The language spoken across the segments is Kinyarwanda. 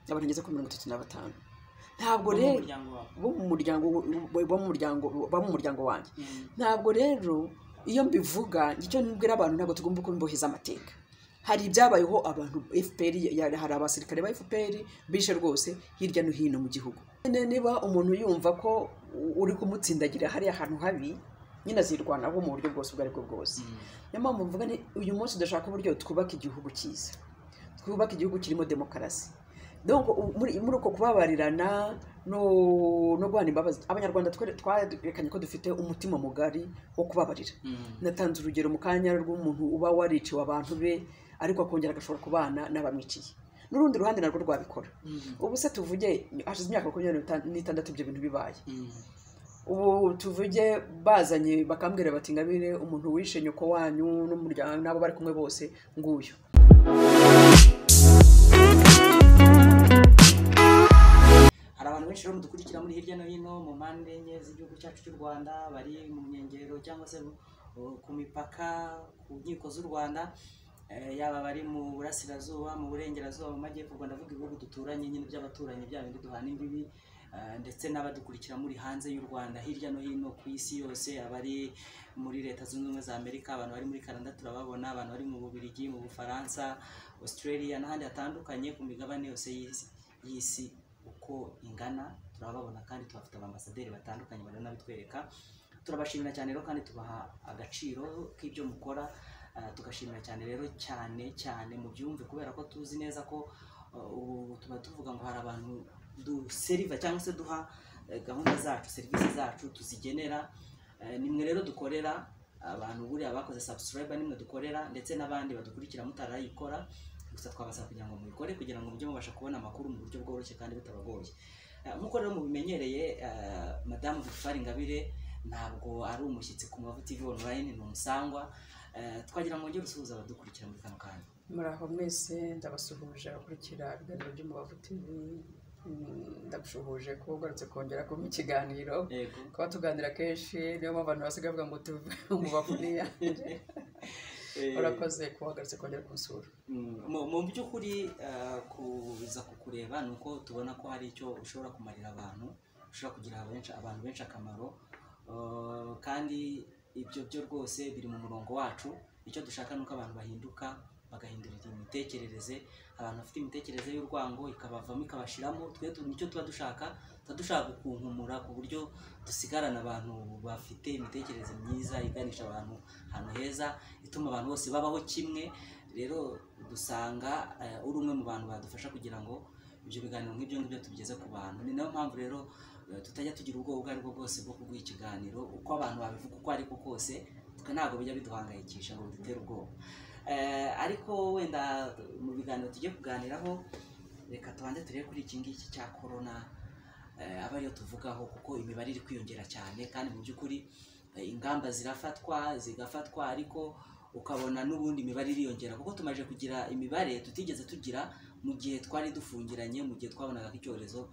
by'abantu bageze kuri mirongo itatu na batanu ntabwo bo mu rero muryango wawe bo mu muryango bo mu muryango bo mu muryango wanjye Mm. ntabwo rero iyo mbivuga icyo nibwira abantu ntabwo tugomba kubimboheza amateka hari ibyabayeho abantu fpr ya- hari abasirikare ba fpr bishe rwose hirya no hino mu gihugu nyine niba umuntu yumva ko u- uri kumutsindagira hariya ahantu habi nyine azirwanaho mu buryo bwose ubwo ari bwo bwose niyo mpamvu mvuga ni uyu munsi dushaka uburyo twubaka igihugu cyiza twubaka igihugu kirimo demokarasi donc u- muri muri uko kubabarirana no no guhana imbabazi abanyarwanda twere- twerekanye ko dufite umutima mugari wo kubabarira Mm. natanze urugero mu kanya rw'umuntu uba wariciwe abantu be ariko akongera agashobora kubana n'abamwiciye n'urundi ruhande narwo rwabikora Mm. ubu se tuvuge hashize imyaka makumyabiri n'ita- n'itandatu ibyo bintu bibaye Mm. ubu tuvuge bazanye bakambwira bati ngabire umuntu wishe nyoko wanyu n'umuryango n'abo bari kumwe bose nguyu hari abantu benshi rero mudukurikira muri hirya no hino mu mpande enye z'igihugu cyacu cy'u rwanda bari mu nkengero cyangwa se uh, ku mipaka ku nkiko z'u rwanda eh, yaba bari mu burasirazuba mu burengerazuba mu majyepfo ubwo ndavuga ibihugu duturanye nyine by'abaturanyi bya bindi duhana imbibi eh, ndetse n'abadukurikira muri hanze y'u rwanda hirya no hino ku isi yose abari muri leta zunze ubumwe za amerika abantu bari muri canada turababona abantu bari mu bubirigi mu bufaransa australia n'ahandi hatandukanye ku migabane yose y'isi- y'isi uko ingana turababona kandi tubafite abambasaderi batandukanye baranabitwereka turabashimira cyane rero kandi tubaha agaciro k'ibyo mukora Ah, tugashimira cyane rero cyane cyane mu byumve kubera ko tuzi neza ko ah, ubu tuba tuvuga ngo hari abantu duseriva cyangwa se duha eh, gahunda zacu serivisi zacu tuzigenera Eh, nimwe rero dukorera abantu buriya bakoze subscriber nimwe dukorera ndetse n'abandi badukurikira mutarayikora gusa twabasaba kugira ngo mubikore kugira ngo mujye mubasha kubona amakuru mu buryo bworoshye kandi butabagoye Eh, nk'uko rero mubimenyereye eh, madamu Victoire Ingabire ntabwo ari umushyitsi ku Mavu TV online ni umusangwa Eh, twagira ngo ngere usuhuza abadukurikira muri kano kanya muri aho mwese ndabasuhuje abakurikira ibiganiro by'umubavu tv Mm, ndabushuhuje ko ugarutse kongera kuba ikiganiro yego kuba tuganira kenshi niyo mpamvu abantu basigaye bavuga ngo tuve umubavu niya Eh, urakoze kuba wagarutse kongera kunsura Mm, mu- mu by'ukuri eh, kuza kukureba ni uko tubona ko hari icyo ushobora kumarira abantu ushobora kugira benshi abantu benshi akamaro Eh, kandi ibyo byo rwose biri mu murongo wacu icyo dushaka ni uko abantu bahinduka bagahindurira imitekerereze abantu bafite imitekerereze y'urwango ikabavamo ikabashiramo twe tu- nicyo tuba dushaka tuba dushaka kunkumura ku buryo dusigarana abantu bafite imitekerereze myiza iganisha abantu ahantu heza ituma abantu bose babaho kimwe rero dusanga eh, uri umwe mu bantu badufasha kugira ngo ibyo biganiro nk'ibyo ngibyo tubigeze ku bantu ni nayo mpamvu rero eh, tutajya tugira ubwoba ubwo ari bwo bwose bwo kuguha ikiganiro uko abantu babivuga uko ari ko kose twe ntabwo bijya biduhangayikisha ngo bidutere ubwoba Eh, ariko wenda mu biganiro tugiye kuganiraho reka tubanze turebe kuri iki ngiki cya korona eh, aba ariyo tuvugaho kuko imibare iri kwiyongera cyane kandi mu by'ukuri eh, ingamba zirafatwa zigafatwa ariko ukabona n'ubundi imibare iriyongera kuko tumaze kugira imibare tutigeze tugira mu gihe twari dufungiranye mu gihe twabonaga ko icyorezo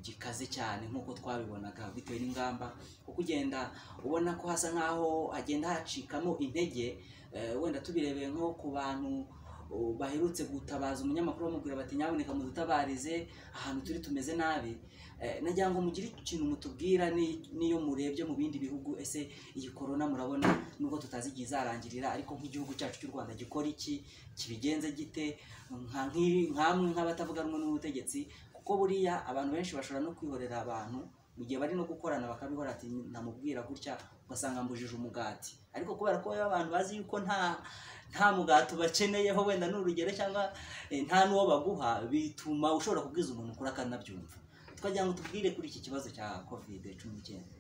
gikaze cyane nk'uko twabibonaga bitewe n'ingamba kuko ugenda ubona ko hasa nk'aho hagenda hacikamo intege eh, wenda tubirebeye nko ku bantu oh, baherutse gutabaza umunyamakuru bamubwira bati nyaboneka mudutabarize ahantu turi tumeze nabi Eh, nagira ngo mugire ikintu mutubwira ni- n'iyo murebye mu bindi bihugu ese iyi korona murabona nubwo tutazi igihe izarangirira ariko nk'igihugu cyacu cy'u rwanda gikora iki kibigenze gite nka nk'i- nk'amwe nk'abatavuga rumwe n'ubutegetsi kuko buriya abantu benshi bashobora no kwihorera abantu mu gihe bari no gukorana bakabihora ati namubwira gutya ugasanga mbujije umugati ariko kubera ko baba abantu bazi yuko nta nta mugati ubakeneyeho wenda n'urugero cyangwa eh, nta n'uwo baguha bituma ushobora kubwiza umuntu ukuri akanabyumva twagira ngo tubwire kuri iki kibazo cya kovide cumi n'icyenda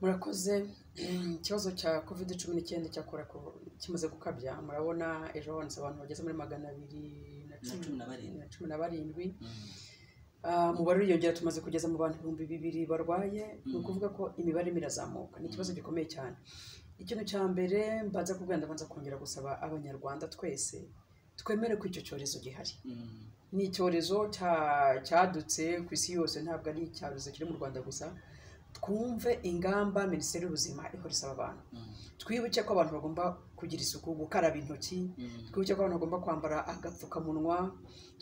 murakoze ikibazo cya covid cumi n'icyenda cyakora ko kimaze gukabya murabona ejo habonetse abantu bageze muri magana abiri na na cumi cumi na barindwi na cumi na barindwi Mm. Ah, umubare uriyongera tumaze kugeza mu bantu ibihumbi bibiri barwaye ni Mm. ukuvuga ko imibare irimo irazamuka ni ikibazo gikomeye cyane ikintu cya mbere mbanza kubwira ndabanza kongera gusaba abanyarwanda twese twemere ko icyo cyorezo gihari Mm. ni icyorezo cya- cyadutse ku isi yose ntabwo ari icyorezo kiri mu rwanda gusa twumve ingamba minisiteri y'ubuzima ihora isaba abantu Mm. twibuke ko abantu bagomba ku kugira isuku gukaraba intoki Mm. twibuke ko abantu bagomba kwambara agapfukamunwa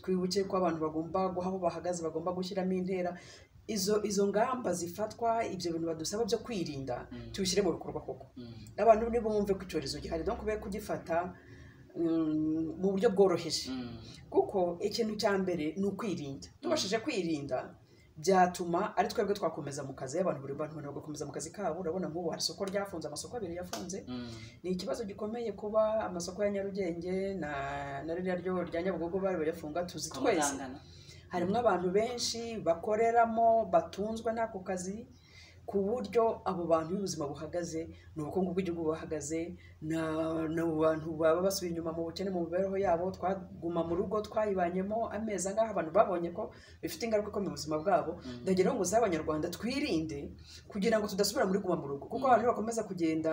twibuke ko abantu bagomba guha aho bahagaze bagomba gushyiramo intera izo izo ngamba zifatwa ibyo bintu badusaba byo kwirinda Mm. tubishyire mu bikorwa koko Mm. abantu nibo bumve ko icyorezo gihari donc be kugifata mm, mu buryo bworoheje Mm. kuko ikintu cya mbere ni ukwirinda tubashije kwirinda byatuma ari twebwe twakomeza mu kazi abantu buri bantu bagakomeza mu kazi kabo urabona nk'ubu hari isoko ryafunze amasoko abiri yafunze Mm. ni ikibazo gikomeye kuba amasoko ya nyarugenge na na ririya ryo rya nyabugogo bari bayafunga tuzi twese Kamutangana. harimo abantu benshi bakoreramo batunzwe n'ako kazi ku buryo abo bantu b'ubuzima buhagaze ni ubukungu bw'igihugu buhagaze na- ni abo bantu baba basubiye inyuma mu bukene mu mibereho yabo twaguma mu rugo twayibanyemo amezi angahe abantu babonye ko bifite ingaruka ikomeye mu buzima bwabo Mm. ndagira ngo nguze abanyarwanda twirinde kugira ngo tudasubira muri guma mu rugo kuko Mm. abantu bakomeza kugenda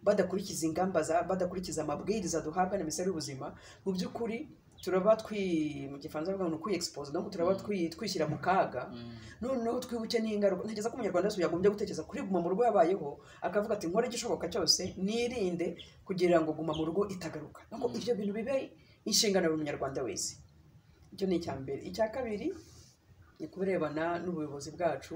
badakurikiza ingamba za badakurikiza amabwiriza duhabwa na minisiteri y'ubuzima mu by'ukuri turaba twi mu gifaransa bavuga ngo kwiyexpose donc turaba Mm. twi- twishyira mu kaga noneho twibuke n'ingaruka ntekereza ko umunyarwanda wese yagombye gutekereza kuri guma mu rugo yabayeho akavuga ati nkore igishoboka cyose nirinde kugira ngo guma mu rugo itagaruka nubwo Mm. ibyo bintu bibe inshingano buri munyarwanda wese icyo ni icya mbere icya kabiri ni ku birebana n'ubuyobozi bwacu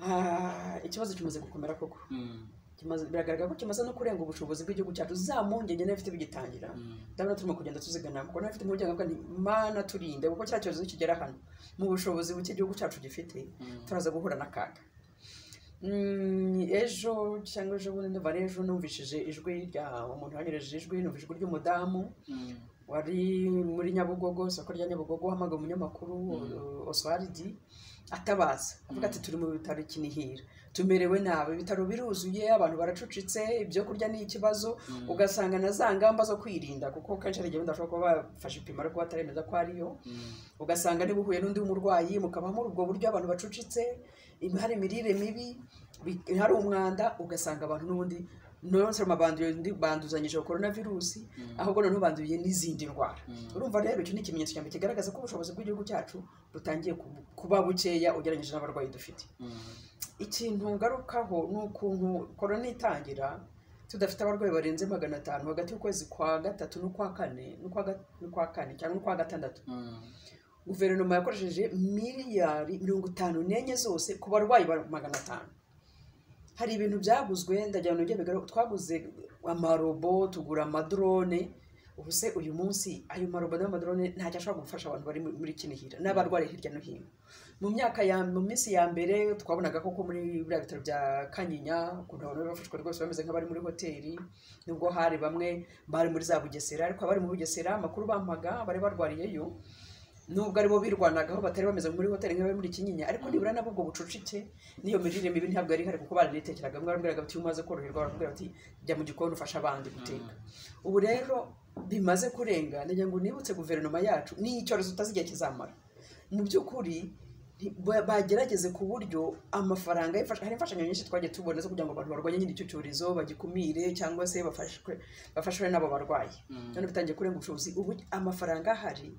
Ah, ikibazo kimaze gukomera koko Mm. Kimaze- biragaragara ko kimaze no kurenga ubushobozi bw'igihugu cyacu za mpungenge n'abifite bigitangira Mm. ndabona turimo kugenda tuzigana kuko n'abafite impungenge bavuga nti mana turinde kuko cya cyorezo kigera hano mu bushobozi buke igihugu cyacu gifite Mm. turaza guhura n'akaga Mm, ejo cyangwa ejo bundi ndumva ari ejo numvishije ijwi rya umuntu wanyoreje ijwi numvise ijwi ry'umudamu Mm. wari muri nyabugogo isoko rya nyabugogo uhamagaye umunyamakuru Mm. oswaridi atabaza avuga Mm. ati turi mu bitaro kinihira tumerewe nabi ibitaro biruzuye abantu baracucitse ibyo kurya ni ikibazo Mm. ugasanga na za ngamba zo kwirinda kuko kenshi hari igihe wenda bashobora kuba bafashe ipima ariko bataremeza ko ariyo Mm. ugasanga niba uhuye n'undi murwayi mukaba muri ubwo buryo abantu bacucitse hari imirire mibi bi- hari umwanda ugasanga abantu n'ubundi nonse banduzanyije korona virusi Mm. ahubwo noneho banduye n'izindi ndwara Mm. urumva rero icyo ni ikimenyetso cya mbere kigaragaza ko ubushobozi bw'igihugu cyacu butangiye ku- kuba bukeya ugereranyije n'abarwayi dufite Mm. ikintu ngarukaho ni ukuntu korona itangira tudafite abarwayi barenze magana atanu hagati y'ukwezi kwa gatatu n'ukwa kane n'ukwa ga- n'ukwa kane cyangwa n'ukwa gatandatu Mm. guverinoma yakoresheje miliyari mirongo itanu n'enye zose ku barwayi ba magana atanu hari ibintu byaguzwe ndagira ngo bigaragare twaguze amarobo tugura amadrone ubu se uyu munsi ayo marobo n'amadrone ntacyo ashobora gufasha abantu bari muri kinihira n'abarwariye hirya no hino mu myaka ya mu minsi ya mbere twabonaga koko muri biriya bitaro bya kanyinya ukuntu abantu bari bafashwe rwose bameze nk'abari muri hoteli nubwo hari bamwe bari muri za bugesera ariko abari muri bugesera amakuru bampaga bari barwariyeyo nubwo aribo birwanagaho batari bameze muri hoteli nk'abari muri kinyinya ariko nibura nabo ubwo bucucike n'iyo mirire mibi ntabwo yari ihari kuko baranitekereraga bamwe barambwiraga bati iyo umaze koroherwa baramubwira bati jya mu gikoni ufashe abandi guteka ubu rero bimaze kurenga ndagira ngo nibutse guverinoma yacu ni icyorezo utazi igihe kizamara mu by'ukuri nti- ba- bagerageze ku buryo amafaranga y'imfasha- hari imfashanyo nyinshi twagiye tubona zo kugira ngo abantu barwanye nyine icyo cyorezo bagikumire cyangwa se bafashwe bafashwe n'abo barwayi Mm. none bitangiye kurenga ubushobozi ubu amafaranga ahari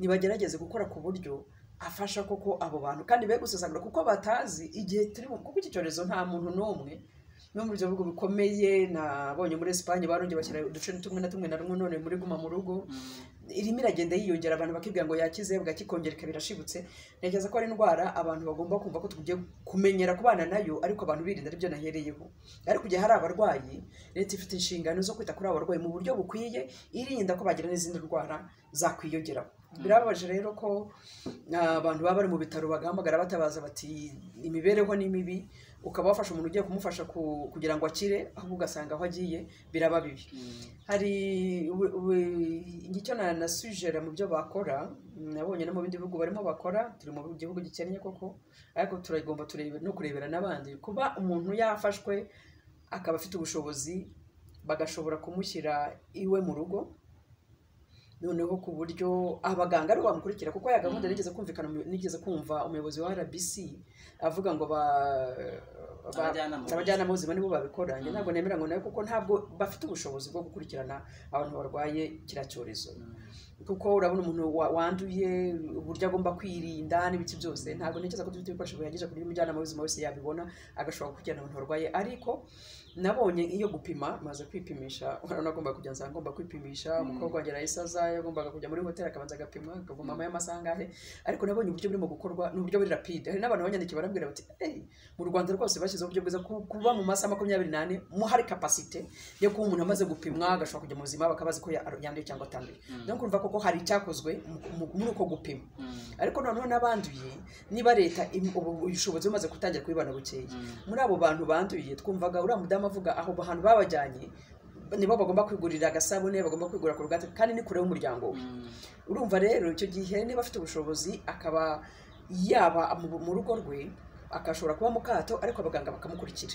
ntibagerageze gukora ku buryo afasha koko abo bantu kandi be gusesagura kuko batazi igihe turi mu kuko iki cyorezo nta muntu n'umwe no mu bihugu bikomeye nabonye muri Espagne barongeye bashyira uduce tumwe na tumwe na rumwe none muri guma mu rugo Mm. irimo iragenda yiyongera abantu bakibwira ngo yakize bwakikongera ikaba irashibutse ntekereza ko ari indwara abantu bagomba kumva ko tugiye kumenyera kubana nayo ariko abantu birinda aribyo nahereyeho ariko igihe hari abarwayi leta ifite inshingano zo kwita kuri abo barwayi mu buryo bukwiye irinda ko bagira n'izindi ndwara zakwiyongeraho birababaje rero ko ah, abantu baba bari mu bitaro bagahamagara batabaza bati imibereho ni mibi ukaba wafasha umuntu ugiye kumufasha ku- kugira ngo akire ahubwo ugasanga aho agiye biraba bibi Mm. hari ubu- ubu- icyo na- nasujera mu byo bakora nabonye no mu bindi bihugu barimo bakora turi mu gihugu gikennye koko ariko turagomba turebe no kurebera n'abandi kuba umuntu yafashwe akaba afite ubushobozi bagashobora kumushyira iwe mu rugo noneho ku buryo abaganga aribo bamukurikira kuko ya gahunda Mm. nigeze kumvikana mu- nigeze kumva umuyobozi wa rbc avuga ngo ba ba- Abajyanama abajyanama b'ubuzima nibo babikora njye Mm. ntabwo nemera ngo nawe kuko ntabwo bafite ubushobozi bwo gukurikirana abantu barwaye kiriya cyorezo Mm. kuko urabona umuntu wa- wanduye uburyo agomba kwirinda n'ibiki byose ntabwo ntekereza ko dufite ibikoresho bihagije ku buryo umujyanama w'ubuzima wese yabibona agashobora kujyana abantu barwaye ariko nabonye iyo gupima maze kwipimisha urabona agomba kujya nzaba ngomba kwipimisha umukobwa wanjye arahise aza yagombaga kujya muri hoteli akabanza agapimwa akavoma amaye amasaha angahe ariko nabonye uburyo burimo gukorwa ni uburyo buri rapide hari n'abantu banyandikiye barambwira bati "Hey, mu rwanda rwose bashyizeho uburyo bwiza ku- kuba mu masaha makumyabiri n'ane mu hari kapasite yo kuba umuntu amaze gupimwa agashobora kujya mu buzima bakabazi ko ya- yanduye cyangwa atanduye no kumva koko hari icyakozwe mu- mu- muri uko gupima ariko noneho n'abanduye niba leta im- ubu ubushobozi bumaze gutangira kubibana bukeya muri abo bantu banduye twumvaga uriya mudamu avuga aho hantu babajyanye nibo bagomba kwigurira agasabune bagomba kwigurira korogate kandi ni kure y'umuryango we urumva rero icyo gihe niba afite ubushobozi akaba yaba mu- mu rugo rwe agashobora kuba mu kato ariko abaganga bakamukurikira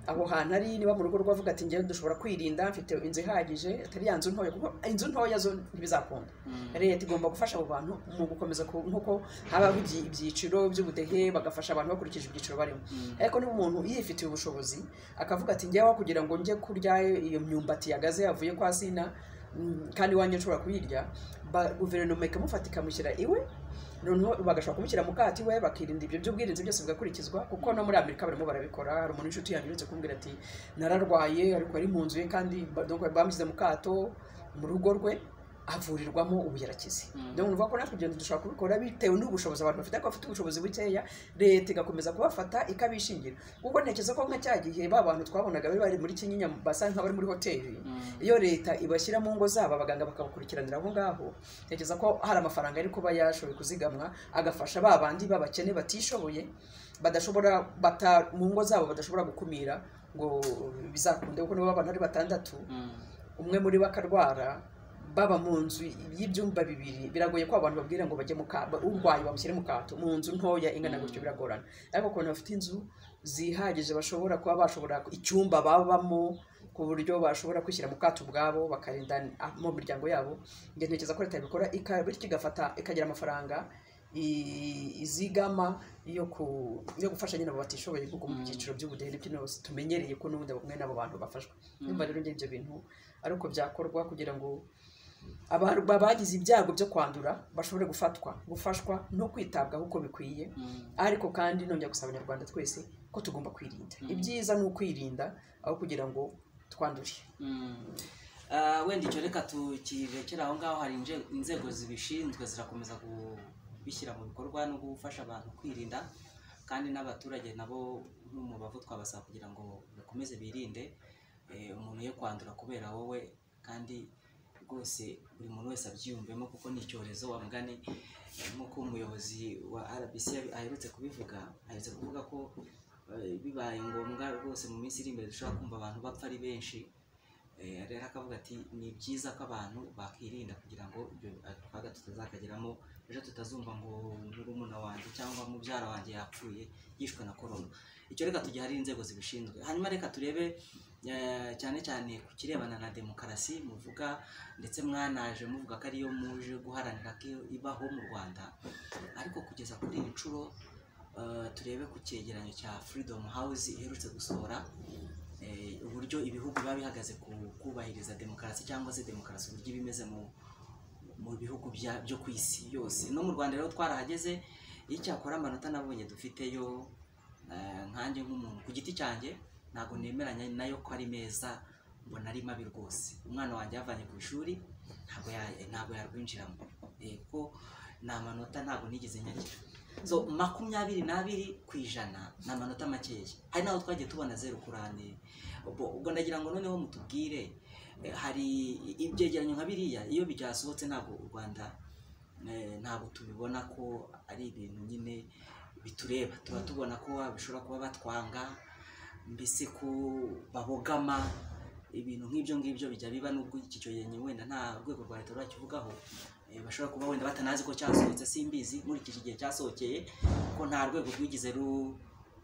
aho hantu ari niba mu rugo rwe avuga ati njyewe dushobora kwirinda mfite inzu ihagije atari ya nzu ntoya kuko inzu ntoya zo ntibizakunda leta igomba gufasha abo bantu mu gukomeza ku- nk'uko habaho ibyi- ibyiciro by'ubudehe bagafasha abantu bakurikije ibyiciro barimo ariko niba umuntu yifitiye ubushobozi akavuga ati njyewe aho kugira ngo njye kurya iyo myumbati yagaze yavuye kwa sina mm, kandi iwanjye nshobora kuyirya ba- guverinoma ikamufata ikamushyira iwe noneho bagashobora kumushyira mu kato iwe bakirinda ibyo by'ubwirinzi byose bigakurikizwa kuko no muri amerika barimo barabikora hari umuntu w'inshuti yanjye uretse kumbwira ati nararwaye ariko ari mu nzu ye kandi ba- donc bamushyize mu kato mu rugo rwe avurirwamo ubu yarakize Mm. donc nuvuga ko natwe ibyo dushobora kubikora bitewe n'ubushobozi abantu bafite ariko bafite ubushobozi bukeya leta igakomeza kubafata ikabishingira kuko ntekereza ko nka cya gihe ba bantu twabonaga bari bari muri kinyinya basa nk'abari muri hoteli iyo leta ibashyira mu ngo zabo abaganga bakabakurikiranira aho ngaho ntekereza ko hari amafaranga ari kuba yashoboye kuzigamwa agafasha ba bandi b'abakene batishoboye badashobora bata mu ngo zabo badashobora gukumira ngo bizakunde kuko nibo abantu ari batandatu umwe muri bo akarwara baba mu nzu y'ibyumba bibiri biragoye ko abantu babwira ngo bajye mu ka ba- urwaye bamushyire mu kato mu nzu ntoya ingana gutyo biragorana ariko ku bantu bafite inzu zihagije bashobora kuba bashobora icyumba babamo ku buryo bashobora kwishyira mu kato ubwabo bakarinda mu miryango yabo njye ntekereza ko leta yabikora ika- bityo igafata ikagira amafaranga i- izigama yo ku yo gufasha nyine abo batishoboye kuko mu Mm. byiciro by'ubudehe n'ibyo byose tumenyereye ko n'ubundi bamwe n'abo bantu bafashwa nyuma rero njye ibyo bintu ari uko byakorwa kugira ngo abantu bagize ibyago byo kwandura bashobore gufatwa gufashwa no kwitabwaho uko bikwiye ariko kandi nongera gusaba abanyarwanda twese ko tugomba kwirinda Mm. ibyiza ni ukwirinda aho kugira ngo twandure Ah, wenda icyo reka tukirekera aho ngaho hari inje- inzego zibishinzwe zirakomeza kubishyira mu bikorwa no gufasha abantu kwirinda kandi n'abaturage nabo n'umubavu twabasaba kugira ngo bakomeze birinde eh, umuntu yo kwandura kubera wowe kandi rwose buri muntu wese abyiyumvemo kuko ni icyorezo wa mugani nk'uko umuyobozi wa rbc yabi- aherutse kubivuga aherutse kuvuga ko eh, bibaye ngombwa rwose mu minsi iri imbere dushobora kumva abantu bapfa ari benshi Eh, rero akavuga ati ni byiza ko abantu bakirinda kugira ngo ibyo akaga tutazakageramo ejo tutazumva ngo murumuna wanjye cyangwa mubyara wanjye yapfuye yishwe na korona icyo reka tujya hari inzego zibishinzwe hanyuma reka turebe eh, cyane cyane ku kirebana na demokarasi muvuga ndetse mwanaje muvuga ko ariyo muje guharanira ko ibaho mu rwanda ariko kugeza kuri iyi nshuro eh, turebe ku cyegeranyo cya freedom house iherutse gusohora eh, uburyo ibihugu biba bihagaze ku kubahiriza demokarasi cyangwa se demokarasi uburyo iba imeze mu mu bihugu bya- byo ku isi yose no mu rwanda rero twarahageze icyakora amanota nabonye dufiteyo eh, nkanjye nk'umuntu ku giti cyanjye ntabwo nemeranya nayo ko ari meza mbona ari mabi rwose umwana wanjye yavanye ku ishuri ntabwo ya- ntabwo yarwinjiramo Eh, kuko ni amanota ntabwo nigeze nyagira so makumyabiri n'abiri ku ijana ni amanota makeya hari n'aho twagiye tubona zeru kurane ubwo ubwo ndagira ngo noneho mutubwire eh, hari ibyegeranyo nka biriya iyo byasohotse ntabwo u rwanda eh, ntabwo tubibona ko ari ibintu nyine bitureba tuba tubona ko bishobora kuba batwanga mbese ko babogama ibintu nk'ibyo ngibyo bijya biba nubwo iki cyogeranyo wenda nta rwego rwa leta rurakivugaho Eh, bashobora kuba wenda batanazi ko cyasohotse simbizi nkurikije igihe cyasohokeye ko nta rwego rwigize ru-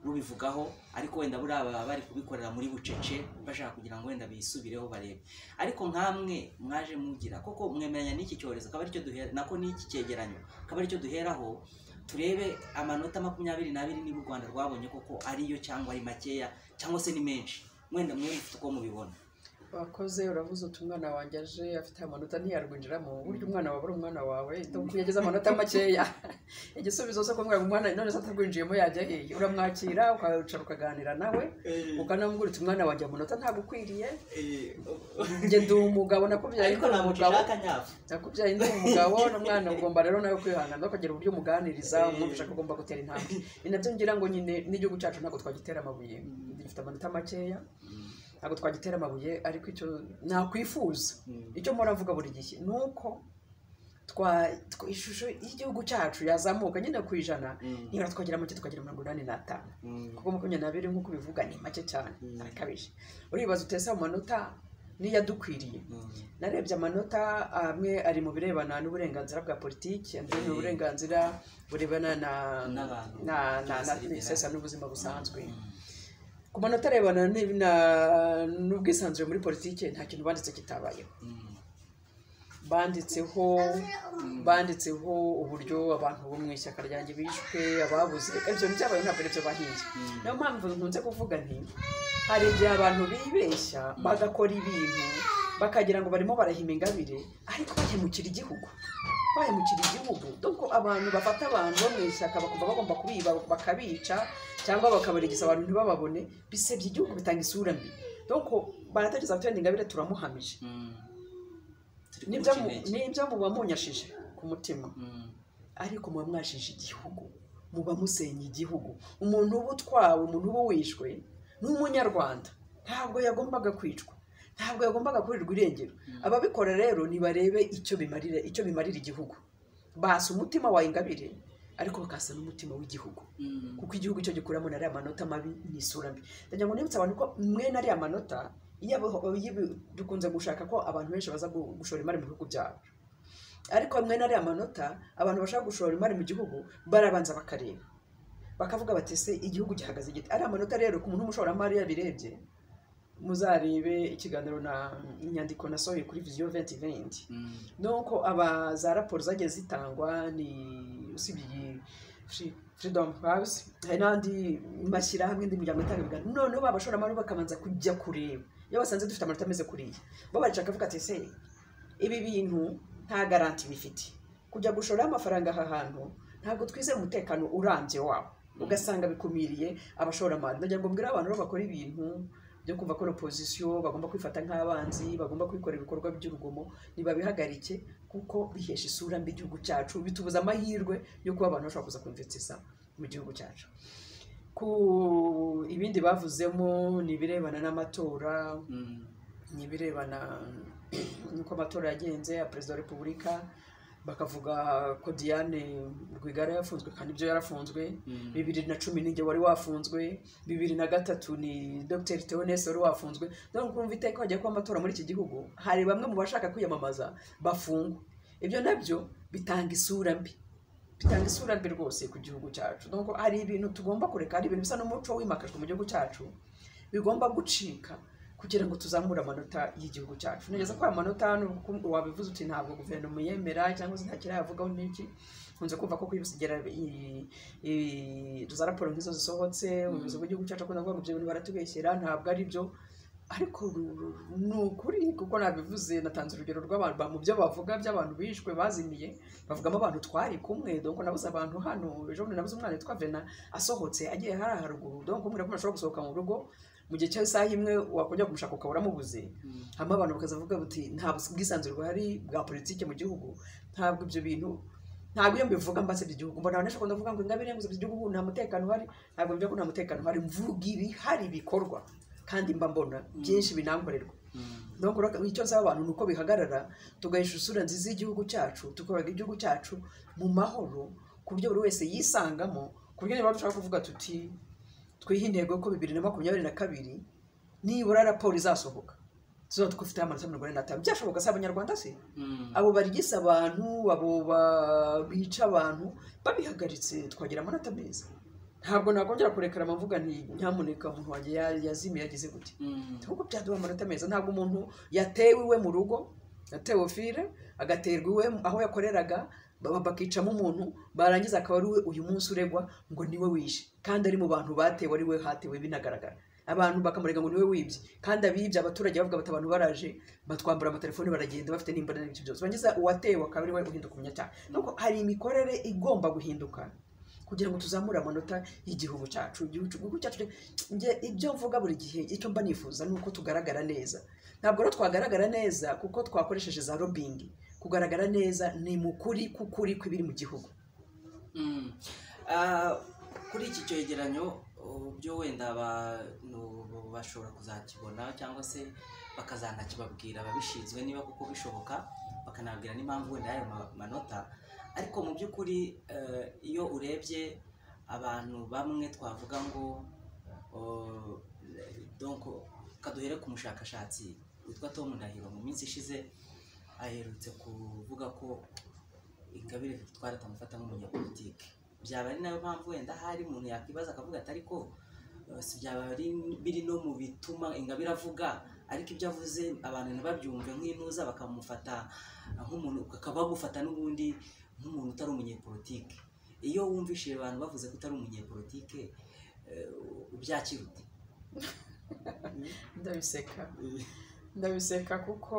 rubivugaho ariko wenda buriya baba bari kubikorera muri bucece bashaka kugira ngo wenda bisubireho barebe ariko nkamwe mwaje mugira koko mwemeranya n'iki cyorezo akaba aricyo duhera nako n'iki cyegeranyo akaba aricyo duheraho turebe amanota makumyabiri n'abiri niba u rwanda rwabonye koko ariyo cyangwa ari makeya cyangwa se ni menshi mwenda mwe mufite uko mubibona wakoze uravuze uti umwana wanjye aje afite amanota ntiyarwinjiramo burya umwana wawe ari umwana wawe kuko yagize amanota makeya igisubizo cyo kumwira ngo umwana none se atarwinjiyemo yajya hehe uramwakira ukicara ukaganira nawe ukanamubwira uti umwana wanjye amanota ntagukwiriye njye ndi umugabo nakubyaye ariko ntabwo umugabo nshaka nyafu nakubyaye ndi umugabo n'umwana ugomba rero nawe kwihangana no kugira uburyo umuganiriza umwumvisha ko ugomba gutera intambwe ni nabyo ngira ngo nyine n'igihugu cyacu ntabwo twagitera amabuye gifite amanota makeya ntabwo twagitera amabuye ariko icyo nakwifuza icyo mpora mvuga buri gihe ni uko twa- twa- ishusho y'igihugu cyacu yazamuka nyine ku ijana Mm. nibura twagira make tukagira mirongo inani n'atanu Mm. kuko makumyabiri nk'uko ubivuga ni make cyane Mm. arakabije uribaza utese amanota n'iyadukwiriye Mm. narebye amanota amwe ari mu birebana n'uburenganzira bwa politiki andi ni uburenganzira burebana na N'abantu. na- na- na- N'ubuzima. n'isesa n'ubuzima busanzwe Mm. ku manota arebana n'ibi- na- n'ubwisanzure muri politiki nta kintu banditse kitabayeho Mm. banditseho banditseho uburyo abantu bo mu ishyaka ryanjye bishwe ababuze ibyo byabaye ntabwo aribyo bahinze Mm. niyo mpamvu nkunze kuvuga nti hari igihe abantu bibeshya bagakora ibintu bakagira ngo barimo barahima ingabire ariko bahemukira igihugu bahemukira igihugu doko abantu bafata abantu bo mu ishyaka bakumva bagomba kubiba bakabica cyangwa bakabarigisa abantu ntibababone bisebya igihugu bitanga isura mbi doko baratekereza batenda ingabire turamuhamije Mm. Turi nibyo kumuca mu- intege. nibyo muba munyashije ku mutima Mm. ariko muba mwashije igihugu muba musenya igihugu umuntu uba utwawe umuntu uba wishwe ni umunyarwanda ntabwo yagombaga kwicwa ntabwo yagombaga kurirwa irengero ababikora rero nibarebe icyo bimarira icyo bimarira igihugu basa umutima wa ingabire ariko bakasa n'umutima w'igihugu Mm. kuko igihugu cyo gikuramo na ariya manota mabi ni isura mbi ndagira ngo nibutse abantu ko mwe na ariya manota iyo abo- iyo- dukunze gushaka ko abantu benshi baza gu- gushora imari mu bihugu byabo ariko mwe na ariya manota abantu bashaka gushora imari mu gihugu barabanza bakareba bakavuga bati ese igihugu gihagaze gite ariya manota rero ku muntu w'umushoramari yabirebye muzarebe ikiganiro na inyandiko nasohoye kuri viziyo venti venti Mm. nuko aba za raporo zagiye zitangwa ni usibye iyi Free- freedom house hari n'andi mashyirahamwe indi miryango itanga ibiganiro noneho ba bashoramari bakabanza kujya kureba iyo basanze dufite amanota ameze kuriya bo baricara bakavuga ati ese ibi bintu nta garanti bifite kujya gushora amafaranga aha hantu ntabwo twizeye umutekano urambye wawo ugasanga bikumiriye abashoramari ndagira ngo mbwire abantu rero bakora ibintu byo kumva ko ari opozisiyo bagomba kwifata nk'abanzi bagomba kwikora ibikorwa by'urugomo ntibabihagarike kuko bihesha isura mbi igihugu cyacu bitubuza amahirwe yo kuba abantu bashobora kuza kumvitsisa mu gihugu cyacu ku ibindi bavuzemo ni ibirebana n'amatora Mm. ni ibirebana n'uko amatora yagenze ya perezida wa repubulika bakavuga ko diane rwigara yafunzwe kandi ibyo yarafunzwe Mm. bibiri na cumi ninjye wari wafunzwe bibiri na gatatu ni dr teonese wari wafunzwe dore kumva iteka hagiye kuba amatora muri iki gihugu hari bamwe mu bashaka kwiyamamaza bafungwa ibyo nabyo bitanga isura mbi bitanga isura mbi rwose ku gihugu cyacu donc hari ibintu tugomba kureka hari ibintu bisa n'umuco wimakajwe mu gihugu cyacu bigomba gucika kugira ngo tuzamure amanota y'igihugu cyacu nigeze ko aya manota nubwo wabivuze uti ntabwo guverinoma yemera cyangwa se nta kirayavugaho n'iki nkunze kumva ko kwibusigera za raporo nk'izo zisohotse ubuyobozi bw'igihugu cyacu akunda kuvuga ngo ibyo bintu baratubeshyera ntabwo ari byo ariko ni ukuri kuko nabivuze natanze urugero rw'abantu mu byo bavuga by'abantu bishwe bazimiye bavugamo abantu twari kumwe donko nabuze abantu hano ejo bundi nabuze umwana witwa vena asohotse agiye hariya haruguru donko umubwira ko ntashobora gusohoka mu rugo mu gihe cy'isaha imwe wakongera kumushaka ukabura amubuze Mm. hanyuma abantu bakazavuga bati nta bwisanzure buhari bwa politiki mu gihugu ntabwo ibyo bintu ntabwo iyo mbivuga mbasebye igihugu mbona abantu benshi bakunda kuvuga ngo ingabire ngo zibye igihugu nta mutekano uhari ntabwo mvuga ko nta mutekano uhari mvuga ibihari bikorwa kandi mba mbona byinshi binankorerwa Mm. donc rero icyo nsaba abantu ni uko bihagarara tugahesha isura nziza y'igihugu cyacu tukoraga igihugu cyacu mu mahoro ku buryo buri wese yisangamo ku buryo niba dushaka kuvuga tuti twihe intego ko bibiri na makumyabiri na kabiri nibura raporo izasohoka tuzaba dufite amanota mirongo ine n'atanu byashoboka se abanyarwanda se Mm. abo barigisa abantu abo ba- bica abantu babihagaritse twagira amanota meza ntabwo nakongera kurekera amavuga nti nyamuneka umuntu wanjye ya- yazimiye yagize gute Mm. nk'uko byaduha amanota meza ntabwo umuntu yatewe iwe mu rugo yatewe fire agaterwa iwe aho yakoreraga ba- bakicamo umuntu barangiza akaba ari we uyu munsi uregwa ngo niwe wishe kandi ari mu bantu batewe ari we hatewe binagaragara abantu bakamurega ngo niwe wibye kandi abibye abaturage bavuga bati abantu baraje batwambura amatelefoni baragenda bafite n'imbaraga n'ibyo byose barangiza uwatewe akaba ari we uhinduka umunyacyaha nuko hari imikorere igomba guhinduka kugira ngo tuzamure amanota y'igihugu cyacu igihugu cyacu njye ibyo mvuga buri gihe icyo mba nifuza ni uko tugaragara neza ntabwo rero twagaragara neza kuko twakoresheje za robingi kugaragara neza ni mu kuri k'ukuri kw'ibiri mu gihugu Mm. Ah, kuri iki cyegeranyo byo wenda abantu bashobora kuzakibona cyangwa se bakazanakibabwira ababishinzwe niba kuko bishoboka bakanababwira n'impamvu wenda y'ayo ma- manota ariko mu by'ukuri eh, iyo urebye abantu bamwe twavuga ngo oh, donc kaduhere ku mushakashatsi witwa Tom Ndahiro mu minsi ishize aherutse kuvuga ko ingabire twari tutamufata nk'umunyapolitike byaba ari nayo mpamvu wenda hari umuntu yakwibaza akavuga ati ariko eh, si byaba ari- biri no mu bituma ingabire avuga ariko ibyo avuze abantu ntibabyumve nk'intuza bakamufata nk'umuntu bakaba bamufata n'ubundi nk'umuntu utari umunyepolitike iyo wumvishije abantu bavuze ko utari umunyepolitike eh, ubyakira ute ndabiseka ndabiseka kuko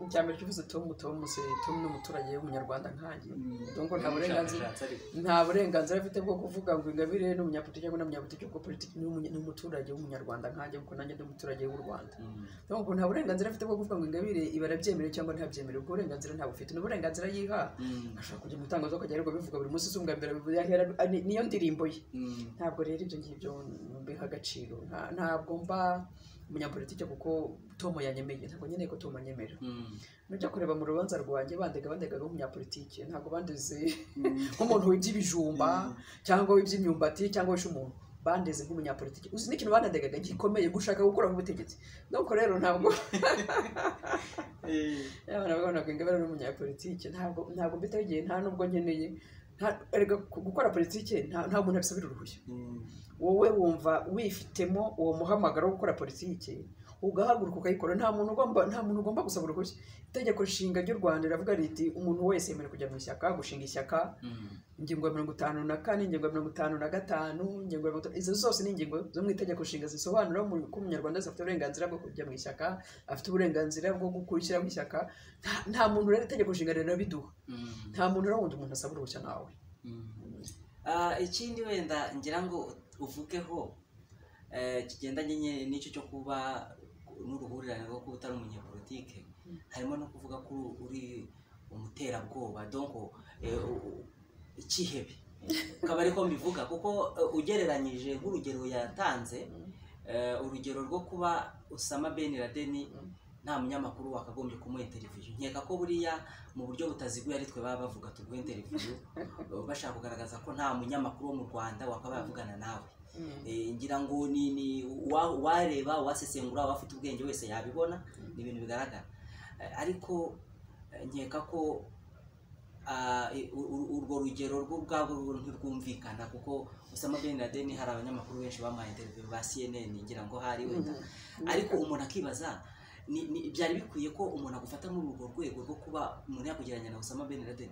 ibya mbere cyo uvuze tomu tomu se tomu ni umuturage w'umunyarwanda nkanjye donc nta burenganzira Umushakashatsi ariko. nta burenganzira afite bwo kuvuga ngo ingabire ni umunyapolitiki cyangwa ni umunyapolitiki kuko politiki ni umunye- ni umuturage w'umunyarwanda nkanjye kuko nanjye ndi umuturage w'u rwanda Mm. donc nta burenganzira afite bwo kuvuga ngo ingabire iba arabyemere cyangwa ntabyemere ubwo burenganzira ntabufite ni uburenganzira yiha Mm. ashobora kujya mu itangazo akajya ariko bivuga buri munsi isumba mbere bivuga ahera ni- niyo ndirimbo ye Mm. ntabwo rero ibyo ngibyo mbiha agaciro Nta- ntabwo mba umunyapolitike kuko tomo yanyemeye ntabwo nkeneye ko tomo anyemera Mm. nujya kureba mu rubanza rwanjye bandega bandega nk'umunyapolitike ntabwo bandeze Mm. nk'umuntu wibye ibijumba cyangwa wibye imyumbati cyangwa wishe umuntu bandeze nk'umunyapolitike uzi n'ikintu banadegaga gikomeye gushaka gukuraho ubutegetsi nuko rero ntabwo Eh. abana babona ngo ingabire ari umunyapolitike ntabwo ntabwo mbitaho igihe nta n'ubwo nkeneye nta- erega gukora politike nta nta muntu abisabira uruhushya Mm. wowe wumva wifitemo uwo muhamagaro wo gukora politike ugahaguruka ukayikora nta muntu ugomba nta muntu ugomba gusaba uruhushya itegeko nshinga ry'u rwanda riravuga riti umuntu wese yemerewe kujya mu ishyaka gushinga ishyaka Mm. ingingo ya mirongo itanu na kane ingingo ya mirongo itanu na gatanu ingingo ya mirongo itanu- izo zose ni ingingo zo mu itegeko nshinga zisobanura umu- ko umunyarwanda wese afite uburenganzira bwo kujya mu ishyaka afite uburenganzira bwo gukurikira mu ishyaka Nta- nta muntu rero itegeko nshinga rirabiduha Mm. nta muntu rero wundi umuntu asaba uruhushya nawe Ah, ikindi wenda ngira ngo uvugeho eh, kigendanye nye- n'icyo cyo kuba n'uruhurirane rwo kuba utari umunyepolitike Mm. harimo no kuvuga ko uri umuterabwoba donko eh, u- u- ikihebe akaba ariko mbivuga kuko eh, ugereranyije nk'urugero yatanze eh, urugero rwo kuba Osama Ben Laden Mm. nta munyamakuru wakagombye kumuha interiviyo nkeka ko buriya mu buryo butaziguye ari twe baba bavuga tuguhe interiviyo eh, bashaka kugaragaza ko nta munyamakuru wo mu rwanda wakabaye avugana nawe Eh, ngira ngo ni ni uwa- uwareba uwasesengura uwafite ubwenge wese yabibona ni ibintu bigaragara Eh, ariko eh, nkeka ko ah, eh, u- u- urwo rugero rwo ubwabo rwo ntirwumvikana kuko Osama Ben Laden hari abanyamakuru benshi bamuhaye interview ba CNN ngira ngo hari wenda ariko umuntu akibaza ni- ni- byari bikwiye ko umuntu agufata muri urwo rwego rwo kuba umuntu yakugereranya na Osama Ben Laden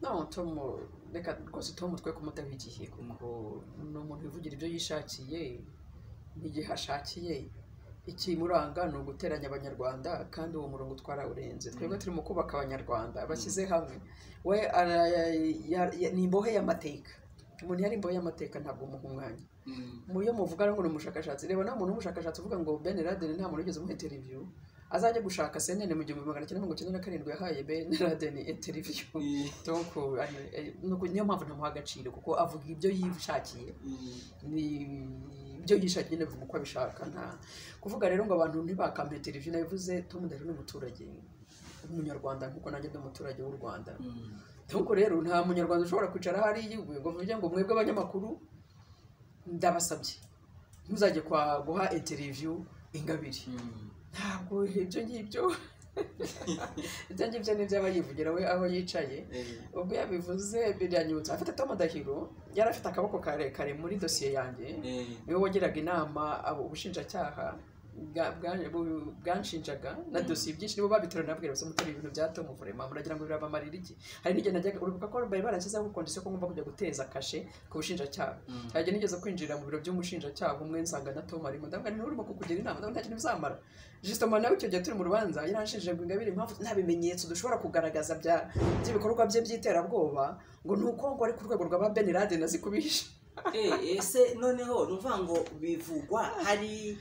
no tomu reka rwose tomu twe kumutaho igihe kuko ni umuntu wivugira ibyo yishakiye n'igihe ashakiye ikimuranga ni uguteranya abanyarwanda kandi uwo murongo utwarawurenze twebwe turi mu kubaka abanyarwanda bashyize hamwe we ara- ya- ya- ni imbohe y'amateka umuntu yari imbohe y'amateka ntabwo umuha umwanya mu yo muvuga ngo ni umushakashatsi reba nta muntu w'umushakashatsi uvuga ngo Ben Laden nta muntu wigeze umuha interview azajya gushaka CNN mu gihumbi magana cyenda mirongo icyenda na karindwi yahaye Ben Laden interview donc ari- eh, nuko niyo mpamvu ntamuha agaciro kuko avuga ibyo yishakiye ni ibyo yishakiye nabivuga uko abishaka nta kuvuga rero ngo abantu ntibakampe interview nabivuze Tom Ndahiro ni umuturage umunyarwanda nk'uko nanjye ndi umuturage w'u Rwanda Mm. nk'uko rero nta munyarwanda ushobora kwicara hariya ngo uvuge ngo mwebwe abanyamakuru ndabasabye ntuzajye kwa guha interiviyu ingabire Mm. ntabwo ibyo ngibyo ibyo ngibyo ni iby'aba yivugira we aho yicaye Eh, ubwo yabivuse biranyibutsa afite Tom Ndahiro yari afite akaboko karekare muri dosiye yanjye eh. niwe wagiraga inama abo ubushinjacyaha bwa- bwa- bu- bwanshinjaga na dosiye byinshi nibo babitora nabwira bose mutari ibintu bya Tom Vurema muragira ngo birabamarira iki hari n'igihe najyaga uribuka ko bari barashyizeho kondisiyo ko ngomba kujya guteza kashe ku bushinjacyaha Mm. hari igihe nigeze kwinjira mu biro by'umushinjacyaha umwe nsanga na Tom arimo ndavuga nti urimo kukugira inama ndavuga nta kintu bizamara justement nawe icyo gihe turi mu rubanza yaranshije ngo ingabire impamvu nta bimenyetso dushobora kugaragaza bya- by'ibikorwa bye by'iterabwoba ngo ni uko ngo ari ku rwego rwa ba Ben Laden azikubisha Eh, ese noneho ni ukuvuga ngo bivugwa hari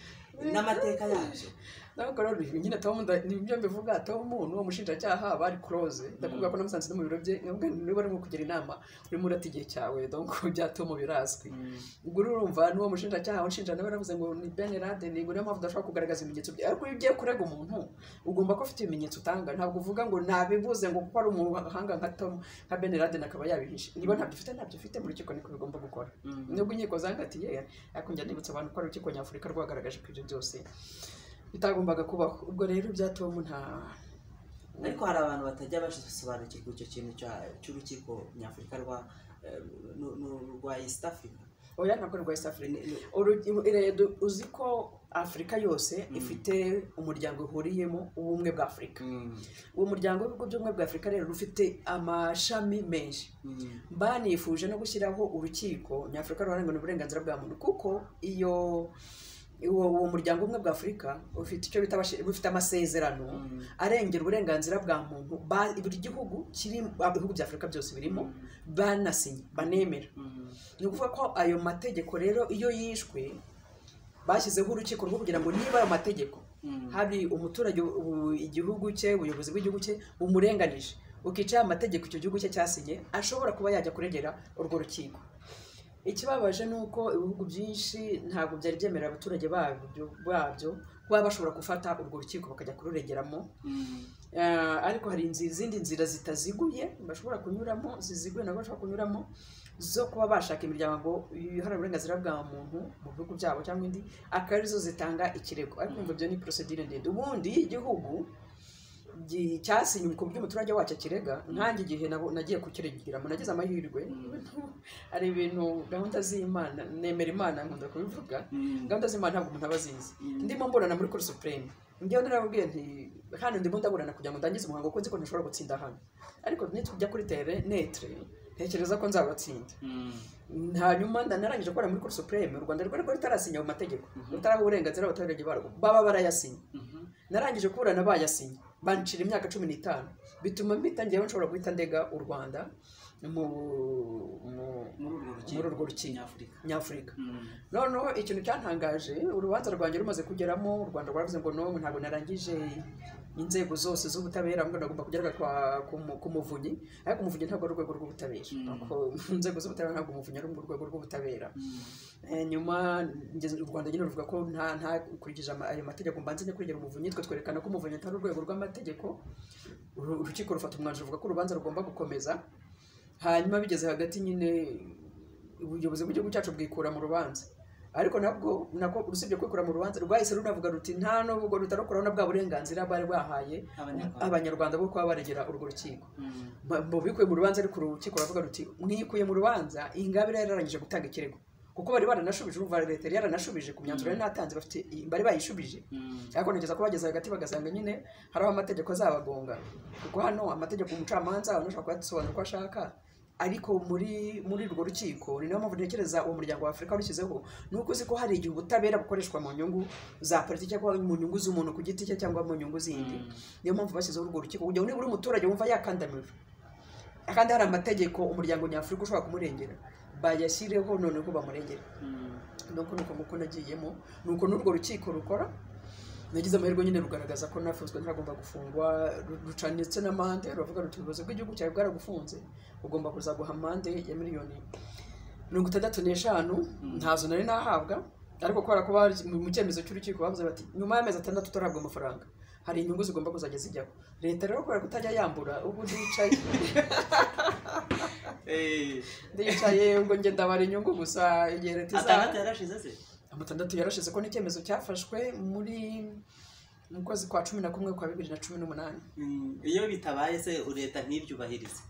n'amateka yabyo ntabwo rero ibi nyine Tom nda- ni ibyo mbivuga Tom n'uwo mushinjacyaha bari close ndakubwira ko namusanze no mu biro bye nkavuga nti niba arimo kugira inama urimo urata igihe cyawe donc bya Tom birazwi ubwo rero urumva n'uwo mushinjacyaha unshinja nawe yaravuze ngo ni Ben Laden ngo niyo mpamvu udashobora kugaragaza ibimenyetso bye ariko iyo ugiye kurega umuntu ugomba kuba ufite ibimenyetso utanga ntabwo uvuga ngo nabibuze ngo kuko ari umuhanga nka Tom nka Ben Laden akaba yabihishe niba ntabyo ufite ntabyo ufite mu rukiko niko bigomba gukora Mm. nubwo inkiko zangatiye ariko njya nibutsa abantu ko ari urukiko nyafurika rwagaragaje ko ibyo byose bitagombaga kubaho ubwo rero bya Tom nta ariko hari abantu batajya basobanukirwa icyo kintu cya- cy'urukiko nyafurika rwa eh, nu- nu- rwa east africa oya ntabwo rwa East Africa Ni- ni- Urugi- rero uzi ko afurika yose ifite umuryango ihuriyemo w'ubumwe bwa afurika Mm. uwo muryango w'ibihugu by'ubumwe bwa afurika rero rufite amashami menshi Mm. banifuje no gushyiraho urukiko nyafurika ruharanira uburenganzira bwa muntu kuko iyo uwo, uwo muryango umwe bwa afurika ufite icyo bita abashi- bufite amasezerano Mm. arengera uburenganzira bwa muntu ba- buri gihugu kiri ah, ibihugu bya afurika byose birimo banasinye banemera Mm. ni ukuvuga ko ayo mategeko rero iyo yishwe bashyizeho urukiko rwo kugira ngo niba ayo mategeko Mm. hari umuturage ubu- igihugu cye ubuyobozi bw'igihugu cye bumurenganije ukicaye amategeko icyo gihugu cye cyasinye ashobora kuba yajya kuregera urwo rukiko ikibabaje ni uko ibihugu byinshi ntabwo byari byemerera abaturage babyo babyo kuba bashobora gufata urwo rukiko bakajya kururegeramo Mm. Ah, ariko hari inzi- izindi nzira zitaziguye bashobora kunyuramo ziziguye nabo bashobora kunyuramo zo kuba bashaka imiryango iharanira uburenganzira bwa muntu mu bihugu byabo cyangwa indi akaba arizo zitanga ikirego ariko ngo byo ni procedure ndende ubundi iyo igihugu gi- cyasinye ku by'umuturage wacyo kirega nkanjye igihe nabo- nagiye kukiregeramo nagize amahirwe hari ibintu gahunda z'imana nemera imana nkunda kubivuga Mm. gahunda z'imana ntabwo umuntu aba azizi Mm. ndimo mburana muri kuri supreme njyewe narababwiye nti hano ndimo ndaburana kugira ngo ndangize umuhango kuko nzi ko ntashobora gutsinda hano ariko nitujya kuri tere netre ntekereza ko nzabatsinda Mm. hanyuma nda- narangije gukora muri kuri supreme u rwanda rwari rwari rutarasinya ayo mategeko rutaraha uburenganzira abaturage barwo baba barayasinya Mhm. narangije kuburana bayasinya bancira imyaka cumi n'itanu bituma mbitangira nshobora guhita ndega u rwanda mu mu- muri urwo rukiko muri urwo rukiko. nyafurika nyafurika Mm. noneho ikintu cyantangaje urubanza rwanjye rumaze kugeramo u rwanda rwavuze ngo n'ubu ntabwo narangije inzego zose z'ubutabera ngo nagomba kugeraga kwa ku mu- ku muvunyi ariko umuvunyi ntabwo ari urwego rw'ubutabera Mm. Ako- inzego z'ubutabera ntabwo umuvunyi ari urwego rw'ubutabera Mm. Eh, nyuma ngeze- u rwanda nyine ruvuga ko nta ntakurikije ayo mategeko mbanze njya kuregera umuvunyi twe twerekana ko umuvunyi atari urwego rw'amategeko Uru- urukiko rufata umwanzuro ruvuga ko urubanza rugomba gukomeza hanyuma bigeze hagati nyine ubuyobozi bw'igihugu cyacu bwikura mu rubanza ariko nabwo nako rusibye kwikura mu rubanza rwahise runavuga ruti nta nubwo rutarukuraho na bwa burenganzira bari bahaye Abanyarwanda. abanyarwanda bo kuba baregera urwo rukiko Mm. Ba- mu bikuye mu rubanza ariko urukiko ruravuga ruti mwikuye mu rubanza ingabire yararangije gutanga ikirego kuko bari baranashubije urumva leta yari yaranashubije ku myanzuro yari natanze bafite bari bayishubije Mm. ariko nigeza ko bageze hagati bagasanga nyine hari aho amategeko azabagonga kuko hano amategeko umucamanza abantu ashobora kuyasobanura uko ashaka ariko muri muri urwo rukiko ni nayo mpamvu ntekereza uwo muryango wa afurika washyizeho ni uko uzi ko hari igihe ubutabera bukoreshwa mu nyungu za politiki cyangwa mu nyungu z'umuntu ku giti cye cyangwa mu nyungu zindi niyo mpamvu bashyizeho urwo rukiko kugira ngo nibura umuturage wumva yakandamijwe kandi hari amategeko umuryango nyafurika ushobora kumurengera bayashyireho noneho bamurengere Mm. nuko nuko nguko nagiyemo nuko n'urwo rukiko rukora nagize amahirwe nyine rugaragaza ko nafunzwe ntagomba gufungwa ru- ruca ndetse n'amande ruravuga ruti ubuyobozi bw'igihugu cyawe bwaragufunze ugomba kuzaguha amande ya miliyoni mirongo itandatu n'eshanu ntazo nari nahabwa ariko kubera ko bari- mu mu cyemezo cy'urukiko bavuze bati nyuma y'amezi atandatu utarahabwa amafaranga hari inyungu zigomba kuzajya zijyaho leta rero kubera kutajya yambura ubu ndicaye Eh, ndicaye ngo njye ndabara inyungu gusa igihe leta izaba atandatu yarashize se amatandatu yarashize ko n'icyemezo cyafashwe muri mu kwezi kwa cumi na kumwe kwa bibiri na cumi n'umunani Mm. iyo bitabaye se leta ntibyubahirize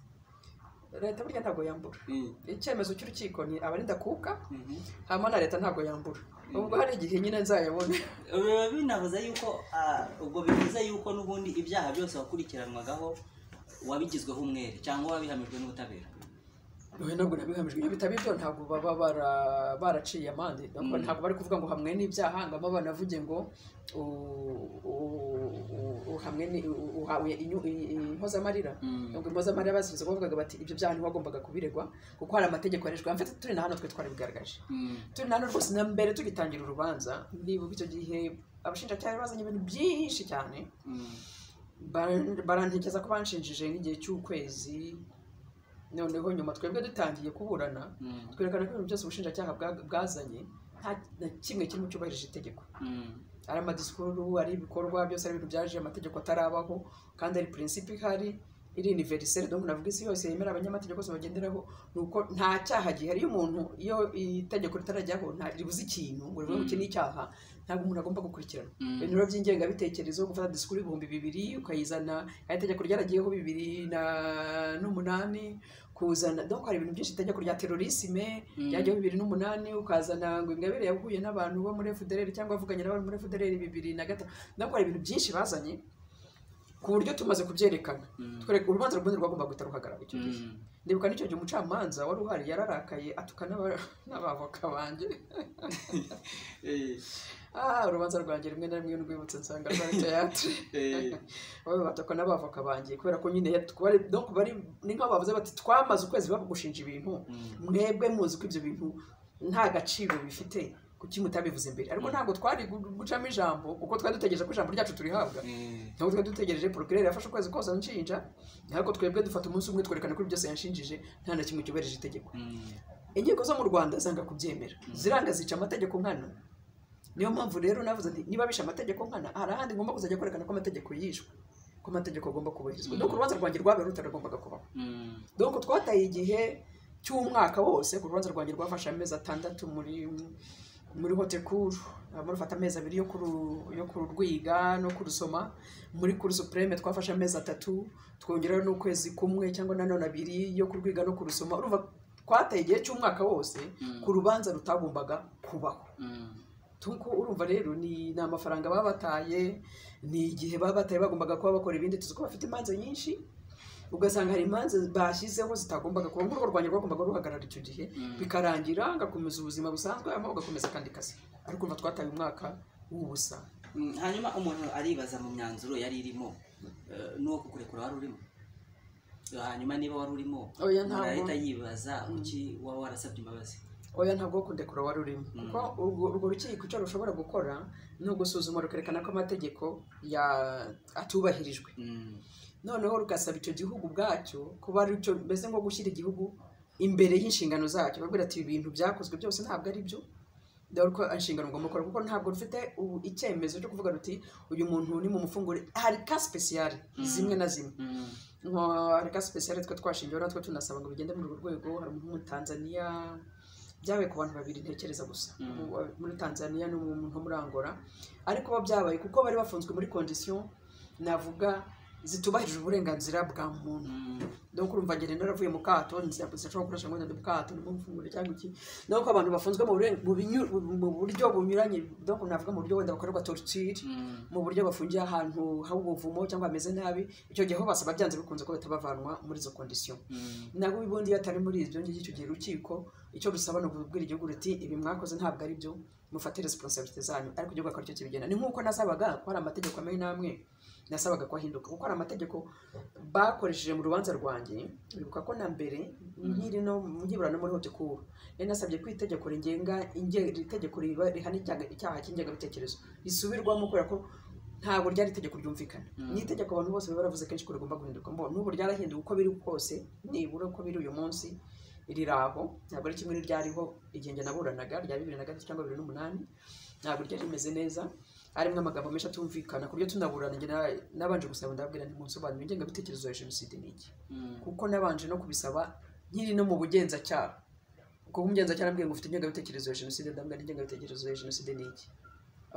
leta burya ntabwo yambura Mm, icyemezo cy'urukiko ni aba ari ndakuka mhm. hanyuma na leta ntabwo yambura ubwo hari igihe nyine nzayabona biba binavuze yuko ah, ubwo bivuze yuko n'ubundi ibyaha byose wakurikiranwagaho wabigizweho umwere cyangwa wabihamijwe n'ubutabera wowe ntabwo nabihamijwe iyo bitaba ibyo ntabwo baba bara- baraciye amande ntabwo Mm. ntabwo bari kuvuga ngo hamwe n'ibyaha ngamo banavuge ngo u- u- u- uhamwe ni- u- uhawe inyu- i- i- impozamarira ubwo impozamarira basubiza bavugaga bati ibyo byaha ntiwagombaga kubiregwa kuko hari amategeko yareshwa mfite turi na hano twe twarabigaragaje Mm, turi na hano rwose na mbere tugitangira urubanza ndibuka icyo gihe abashinjacyaha bazanye ibintu byinshi cyane mm, Bara- barantegeza ko banshinjije nk'igihe cy'ukwezi noneho nyuma twebwe dutangiye kuburana mm, twerekana ko ibintu byose ubushinjacyaha bwa- bwazanye nta na kimwe kirimo cyubahirije itegeko mm, ari amadisikuru ari ibikorwa byose ari ibintu byaje amategeko atarabaho kandi ari prinsipe ihari iri univeriseri donc navuga isi yose yemera abanyamategeko bose bagenderaho ni uko nta cyaha gihari iyo umuntu iyo itegeko ritarajyaho nta ribuze ikintu ngo rivuge ngo iki ni icyaha ntabwo umuntu agomba gukurikirana mm, ibintu by'ingengabitekerezo gufata disikuru ibihumbi bibiri ukayizana hari itegeko ryaragiyeho bibiri na n'umunani kuzana donc hari ibintu byinshi itegeko rya terorisme Mm. ryagiyeho bibiri n'umunani ukazana ngo ingabire yahuye n'abantu bo muri FDLR cyangwa avuganye n'abantu muri FDLR bibiri na gatatu donc hari ibintu byinshi bazanye ku buryo tumaze kubyerekana Mm. twereka urubanza rw'ubundi rwagomba guhita ruhagarara icyo gihe mm. ndibuka n'icyo gihe umucamanza wari uhari yararakaye atuka n'aba- n'abavoka banjye Eh, Ah, urubanza rwanjye rimwe na rimwe rwibutse nsanga rwari teyatere eh, baba bataka n'abavoka banjye kubera ko nyine yatu- kuba ari- donc bari ni nk'aho bavuze bati twamaze ukwezi babugushinja ibintu Mm. mwebwe muzi ko ibyo bintu nta gaciro bifite kuki mutabivuze imbere ariko Mm. ntabwo twari gu- gucamo ijambo kuko twari dutegereje ko ijambo ryacu turihabwa eh, ntabwo twari dutegereje procureur yafashe ukwezi kose anshinja ariko twebwe dufata umunsi umwe twerekana ko ibyo byose yanshinjije nta na kimwe cyubahirije itegeko mm, inkiko zo mu rwanda zanga kubyemera ziranga zica amategeko nkana niyo mpamvu rero navuze nti niba bishe amategeko nkana hari ahandi ngomba kuzajya kwerekana ko amategeko yishwe ko amategeko agomba kubahirizwa donc urubanza rwanjye rwabaye rutaragombaga kubaho mm, donc twataye igihe cy'umwaka wose ku rubanza rwanjye rwafashe amezi atandatu muri muri hote kuru murufata amezi abiri yo kuru- yo kururwiga no kurusoma muri kuru supreme twafashe amezi atatu twongeraho n'ukwezi kumwe cyangwa nanone abiri yo kurwiga no kurusoma urumva twataye igihe cy'umwaka wose ku rubanza rutagombaga kubaho mm, Tuko urumva rero ni ni amafaranga baba bataye ni igihe baba bataye bagombaga kuba bakora ibindi tuzi ko bafite imanza nyinshi ugasanga hari imanza bashyizeho zitagombaga kuba nk'urugo rwanjye rwagombaga ruhagarara icyo gihe Mm. bikarangira ngakomeza ubuzima busanzwe hanyuma bagakomeza akandi kazi ariko urumva twataye umwaka w'ubusa mm. hanyuma umuntu aribaza mu myanzuro yari irimo eh, n'uwo kukurekura wari urimo hanyuma niba wari urimo oya umuntu ntabwo arahita yibaza kuki waba warasabye imbabazi oya ntabwo wo kundekura wari urimo kuko urwo urwo rukiko icyo rushobora gukora ni ugusuzuma rukerekana ko amategeko ya- atubahirijwe Mm, noneho rugasaba icyo gihugu ubwacyo kuba ari cyo mbese nko gushyira igihugu imbere y'inshingano zacyo bavuga ati ibi bintu byakozwe byose ntabwo ari byo dore ko inshingano ngomba gukora kuko ntabwo rufite ubu- icyemezo cyo kuvuga ruti uyu muntu ni mu mufungure hari ka sipesiyare zimwe na zimwe mm, nka hari ka sipesiyare twe twashingiyeho natwe tunasaba ngo bigende muri urwo rwego hari umuntu w'umutanzaniya byabaye ku bantu babiri ntekereza gusa Mm. Mu- muri tanzaniya n'umuntu wo muri angola ariko bo byabaye kuko bari bafunzwe muri kondisiyo navuga zitubahirije uburenganzira bwa muntu mm, donc urumva ngende naravuye mu kato ntizashobora gukoresha ngo ndi mu kato ni mu mfungure cyangwa iki donc abantu bafunzwe mu buren- mu binyu- mu buryo bunyuranye donc navuga mu buryo wenda bakorerwa torture mm, mu buryo bafungiye ahantu h'ubuvumo cyangwa hameze nabi icyo gihe ho basaba byanze bikunze ko batabavanwa muri izo kondisiyo mm. ntabwo ubundi iyo atari muri ibyo ngibyo icyo gihe urukiko icyo rusaba ni ukubwira igihugu ruti ibi mwakoze ntabwo ari byo mufate resiponsabite zanyu ariko igihugu akaba cyo kibigena ni nk'uko nasabaga ko hari amategeko amwe n'amwe nasabaga ko ahinduka kuko hari amategeko bakoresheje mu rubanza rwanjye bibuka ko na mbere nkiri no mu nkiburana muri hote kuru yari nasabye ko itegeko rigenga inge- itegeko riba- rihana icyaha icyaha cy'ingengabitekerezo risubirwamo kubera ko ntabwo ryari itegeko ryumvikana ni itegeko abantu bose baba baravuze kenshi ko rigomba guhinduka mbo n'ubu ryarahinduwe uko biri kose nibura uko biri uyu munsi riraho ntabwo ari kimwe n'iryariho igihe njye naburanaga rya bibiri na gatatu cyangwa bibiri n'umunani ntabwo ryari rimeze neza harimo amagambo menshi atumvikana ku buryo tunaburana njye na- nabanje gusaba ndababwira nti munsobanurire ingengabitekerezo ya jenoside ni iki Mm, kuko nabanje no kubisaba nkiri no mu bugenzacyaha kuko umugenzacyaha arambwira ngo ufite ingengabitekerezo ya jenoside ndambwira n'ingengabitekerezo ya jenoside ni iki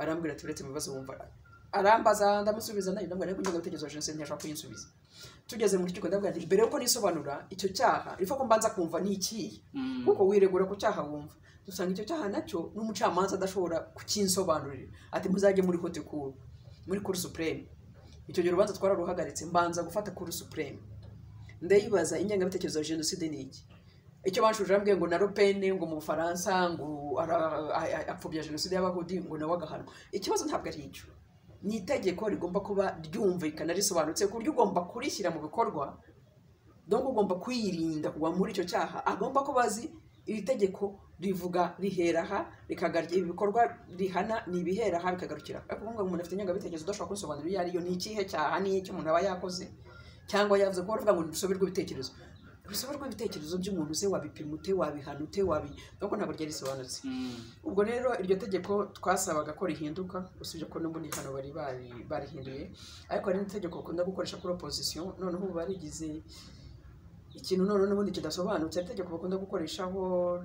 arambwira ati uretse mu bibazo wumva arambaza ndamusubiza nayo ndabwira ko ingengabitekerezo ya jenoside ntiyashobora kuyinsubiza tugeze mu rukiko ndabwira nti mbere yuko nisobanura icyo cyaha ifa ko mbanza kumva ni ikihe Mm. kuko wiregura ku cyaha wumva dusanga icyo cyaha nacyo n'umucamanza adashobora kukinsobanurira ati muzajye muri hote kuru muri kuru supreme icyo gihe urubanza twararuhagaritse mbanza gufata kuru supreme ndayibaza ingengabitekerezo ya jenoside ni iki icyo banshuje arambwiye ngo na ropene ngo mu bufaransa ngo ara- a- a- apfobya jenoside y'abahudi ngo nawe agahanwa ikibazo ntabwo ari icyo ni itegeko rigomba kuba ryumvikana risobanutse ku buryo ugomba kurishyira mu bikorwa donc ugomba kwirinda kugwa muri icyo cyaha agomba kuba azi iri tegeko rivuga rihera aha rikagarya ibikorwa rihana ni ibihera aha bikagarukira aha. ariko kuvuga ngo umuntu afite ingengabitekerezo udashobora kubisobanurira iyo ariyo ni ikihe cyaha ni icyo umuntu aba yakoze cyangwa yavuze ko baravuga ngo ni urusobe rw'ibitekerezo urusobe rw'ibitekerezo by'umuntu se wabipima ute wabihana ute wabi nubwo ntabwo ryari risobanutse Mm. ubwo rero iryo tegeko twasabaga ko rihinduka usibye ko n'ubundi hano bari bari- barihinduye ariko hari n'itegeko bakunda gukoresha kuri opozisiyo noneho ubu barigize ikintu noneho n'ubundi kidasobanutse hari itegeko bakunda gukoreshaho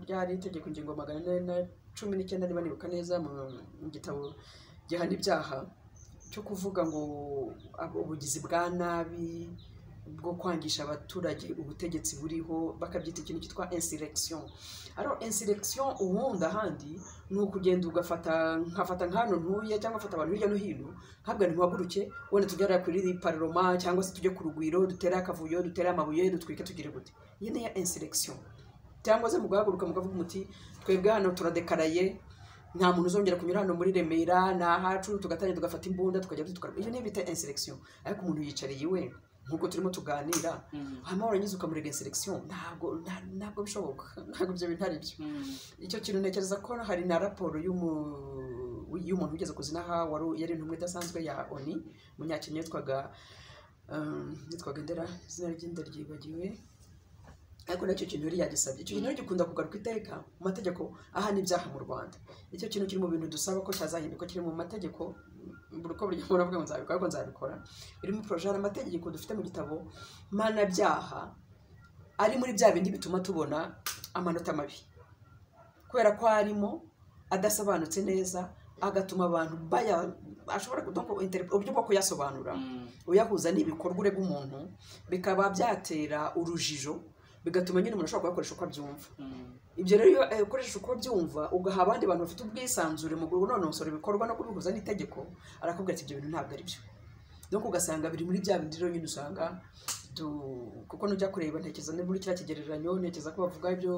ryari itegeko ingingo magana ane na cumi n'icyenda niba nibuka neza mu mu gitabo gihana ibyaha cyo kuvuga ngo ab- ubugizi bwa nabi bwo kwangisha abaturage ubutegetsi buriho bakabyita ikintu cyitwa insurrection ariho insurrection ubundi ahandi ni ukugenda ugafata nkafata nk'ahantu ntuye cyangwa afata abantu hirya no hino ntabwo ntiwaguruke wenda tujyara kuri paroma cyangwa se tujye ku rugwiro dutere akavuyo dutere amabuye dutwike tugire gute iyi niyo insurrection cyangwa se mugahaguruka mukavuga muti twebwe hano turadekaraye nta muntu uzongera kunyura hano muri remera ni ahacu tugatangira tugafata imbunda tukajya dutwara iyo niyo bita insurrection ariko umuntu yicariye iwe nk'uko turimo tuganira Mm. hanyuma warangiza ukamurega insurrection ntabwo nta- ntabwo bishoboka ntabwo ibyo bintu ari byo Mm. icyo kintu ntekereza ko hari na raporo y'umu- y'umuntu wigeze kuzinaha wari yari intumwa idasanzwe ya oni umunyakenya yitwaga um, yitwaga ndera izina ry'inda ryibagiwe ariko nacyo kintu yari yagisabye icyo kintu rero gikunda kugaruka iteka mu mategeko ahana ibyaha mu rwanda icyo kintu kiri mu bintu dusaba ko cyazahinduka kiri mu mategeko buri uko buri gihe uravuga ngo nzabikora ariko nzabikora iri muri poroje hari amategeko dufite mu gitabo mpanabyaha ari muri bya bindi bituma tubona amanota mabi kubera ko harimo adasobanutse neza agatuma abantu baya ashobora kutongo uburyo bwo kuyasobanura Mm. uyahuza n'ibikorwa ureba umuntu bikaba byatera urujijo bigatuma nyine umuntu ashobora kuyakoresha uko abyumva Mm. ibyo rero iyo eh, ukoresheje uko byumva ugaha abandi bantu bafite ubwisanzure mu kunonosora ibikorwa no kubihuza n'itegeko arakubwira ati ibyo bintu ntabwo ari byo donc ugasanga biri muri bya bindi rero nyine usanga du- kuko nujya kureba ntekereza ni muri kiriya kigereranyo ntekereza ko bavuga ibyo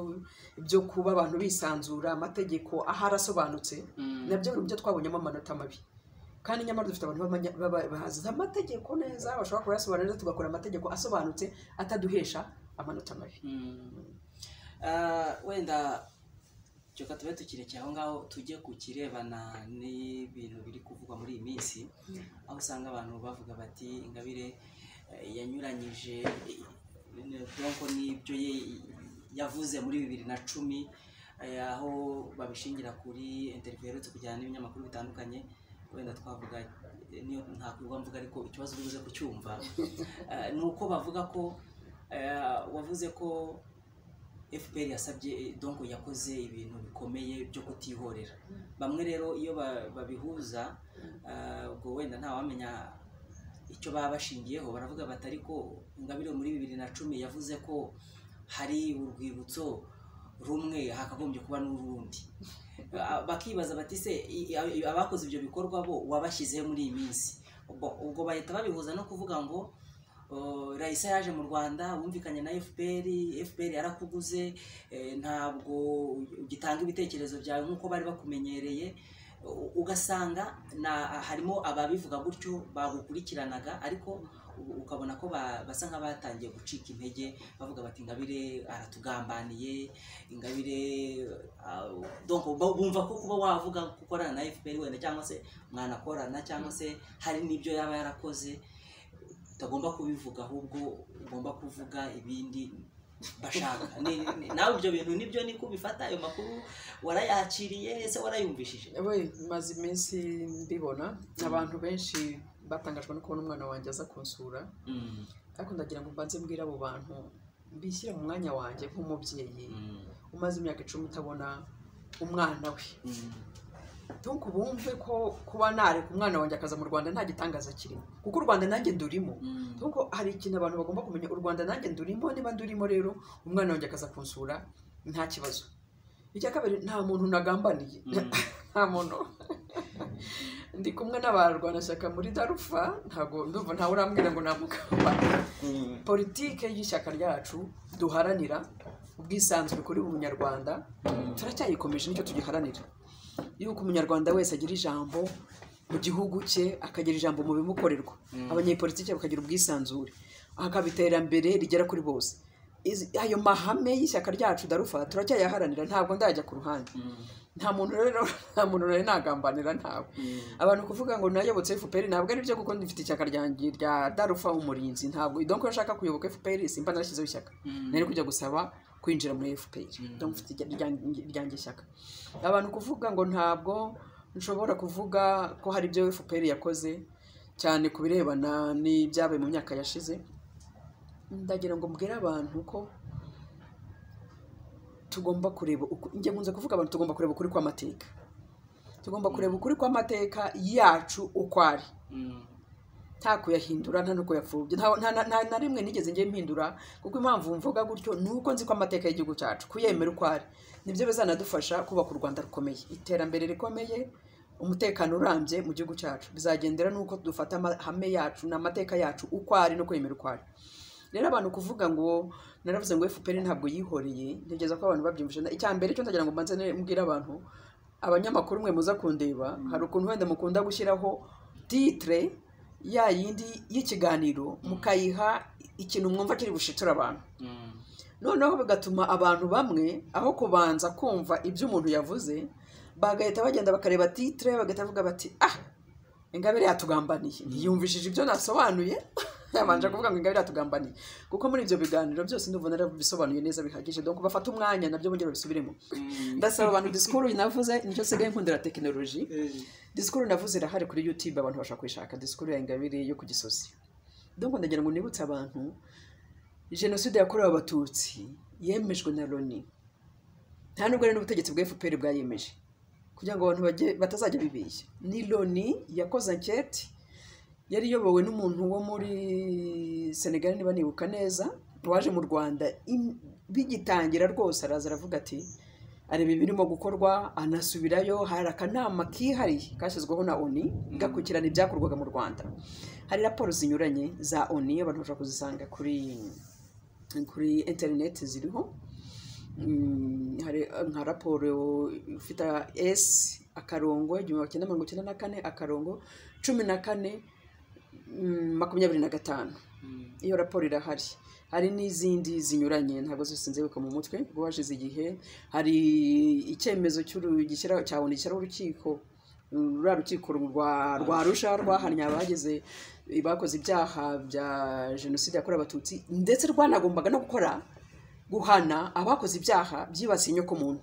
ibyo kuba abantu bisanzura amategeko aho arasobanutse Mm. nabyo biri mu byo twabonyemo amanota mabi kandi nyamara dufite abantu b'amanya- baba- bazi amategeko neza bashobora kuyasobanura neza tugakora amategeko asobanutse ataduhesha amanota mabi Mm. Ah, wenda reka tube tukirekeye aho ngaho tujye ku kirebana n'ibintu biri kuvugwa muri iyi minsi aho usanga abantu bavuga bati ingabire eh, yanyuranyije donko n'ibyo ye yavuze muri bibiri na cumi eh, aho babishingira kuri interview yaherutse kujyana n'ibinyamakuru bitandukanye wenda twavuga eh, niyo ntakwirwa mvuga ariko ikibazo uri buze kucyumva Eh, ni uko bavuga ko eh, wavuze ko fpr yasabye eh, donko yakoze ibintu bikomeye byo kutihorera bamwe rero iyo ba- babihuza Ah, ubwo wenda ntawamenya icyo baba bashingiyeho baravuga bati ariko ingabire muri bibiri na cumi yavuze ko hari urwibutso rumwe hakagombye kuba n'urundi Ah, bakibaza bati se i- i- abakoze ibyo bikorwa bo wabashyizeho muri iyi minsi ubwo ubwo bahita babihuza no kuvuga ngo Uh, Raisa yaje mu Rwanda wumvikanye na FPR FPR yarakuguze eh, ntabwo ugitanga ibitekerezo byawe nk'uko bari bakumenyereye U- ugasanga na harimo ababivuga gutyo bagukurikiranaga ariko u- ukabona ko ba- basa nk'abatangiye gucika intege bavuga bati ingabire aratugambaniye ingabire ah, donc bu- bumva ko kuba wavuga ko ukorana na FPR wenda cyangwa se mwanakorana cyangwa se hari n'ibyo yaba yarakoze utagomba kubivuga ahubwo ugomba kuvuga ibindi bashaka Ni- ni- nawe ibyo bintu nibyo niko bifata ayo makuru warayakiriye ese warayumvishije we maze iminsi mbibona abantu benshi batangajwe no kubona umwana wanjye aza kunsura Mm, ariko ndagira ngo mbanze mbwire abo bantu bishyire mu mwanya wanjye nk'umubyeyi mm, umaze imyaka icumi utabona umwana we mm, ntuku bumve ko kuba nareka umwana wanjye akaza mu rwanda nta gitangaza kirimo kuko u rwanda nanjye ndurimo nkuko hari ikintu abantu bagomba kumenya u rwanda nanjye ndurimo niba ndurimo rero umwana wanjye akaza kunsura nta kibazo icya kabiri nta muntu nagambaniye nta muntu ndi kumwe n'abarwanashyaka muri darufa ntabwo ndumva ntawe urambwira ngo namukamba politike y'ishyaka ryacu duharanira ubwisanzure kuri buri munyarwanda turacyayikomeje nicyo tugiharanira yuko umunyarwanda wese agira ijambo mu gihugu cye akagira ijambo mu bimukorerwa abanyepolitike bakagira ubwisanzure hakaba iterambere rigera kuri bose Izi- ayo mahame y'ishyaka ryacu darufa turacyayaharanira ntabwo ndajya ku ruhande nta muntu rero nta muntu rero nagambanira ntawe abantu kuvuga ngo nayobotse FPR ntabwo ari byo kuko ndifite ishyaka ryanjye rya Darufa umurinzi ntabwo donc iyo nshaka kuyoboka FPR simba narashyizeho ishyaka nari kujya gusaba kwinjira muri FPR donc mfite irya- ryanjye- ryanjye ishyaka abantu kuvuga ngo ntabwo nshobora kuvuga ko hari ibyo FPR yakoze cyane ku birebana n'ibyabaye mu myaka yashize ndagira ngo mbwire abantu ko tugomba kureba uku- njye nkunze kuvuga abantu tugomba kureba ukuri kw'amateka tugomba kureba ukuri kw'amateka yacu uko ari nta kuyahindura nta no kuyapfubya nta, nta, nta, nta na rimwe nigeze njye mpindura kuko impamvu mvuga gutyo ni uko nzi ko amateka y'igihugu cyacu kuyemera uko ari nibyo bizanadufasha kubaka u rwanda rukomeye iterambere rikomeye umutekano urambye mu gihugu cyacu bizagendera n'uko dufata amahame yacu n'amateka yacu uko ari no kwemera uko ari rero abantu kuvuga ngo naravuze ngo fpr ntabwo yihoreye ntegereza ko abantu babyumvise na- icya mbere cyo ndagira ngo mbanze ne- mbwire abantu abanyamakuru mwe muza kundeba hari ukuntu wenda mukunda gushyiraho titre ya yindi y'ikiganiro mukayiha ikintu mwumva kiri bushitura abantu noneho bigatuma abantu bamwe aho kubanza kumva ibyo umuntu yavuze bagahita bagenda bakareba titire bagahita bavuga bati ah ingabire yatugambaniye ntiyumvishije ibyo nasobanuye yabanje kuvuga ngo ingabire yatugambaniye kuko muri ibyo biganiro byose ndumva narabisobanuye neza bihagije donc bafata umwanya nabyo bongera babisubiremo ndasaba abantu disikuru navuze nicyo nsigaye nkundira tekinoloji disikuru navuze irahari kuri yutube abantu bashobora kuyishaka disikuru ya ingabire yo ku gisozi donc ndagira ngo nibutse abantu jenoside yakorewe abatutsi yemejwe na loni nta nubwo ari n'ubutegetsi bwa fpr bwayemeje kugira ngo abantu bajye- batazajya bibeshya ni loni yakoze anketi yari iyobowe n'umuntu wo muri senegali niba nibuka neza waje mu rwanda im- bigitangira rwose araza aravuga ati areba ibirimo gukorwa anasubirayo hari akanama kihariye kashyizweho na oni gakurikirana ibyakorwaga mu rwanda hari raporo zinyuranye za oni abantu bashobora kuzisanga kuri kuri interineti ziriho Mm, hari nka raporo ifite esi akarongo igihumbi cyenda mirongo icyenda na kane akarongo cumi na kane mm, makumyabiri na gatanu iyo raporo irahari hari n'izindi zinyuranye ntabwo zose nzibuka mu mutwe kuko hashize igihe hari icyemezo cy'uru- gishyira- cya oni gishyiraho urukiko mm, ruriya rukiko rwa rwa rusha rwahannye abagize bakoze ibyaha bya jenoside yakorewe abatutsi ndetse rwanagombaga no gukora guhana abakoze ibyaha byibasiye inyokomuntu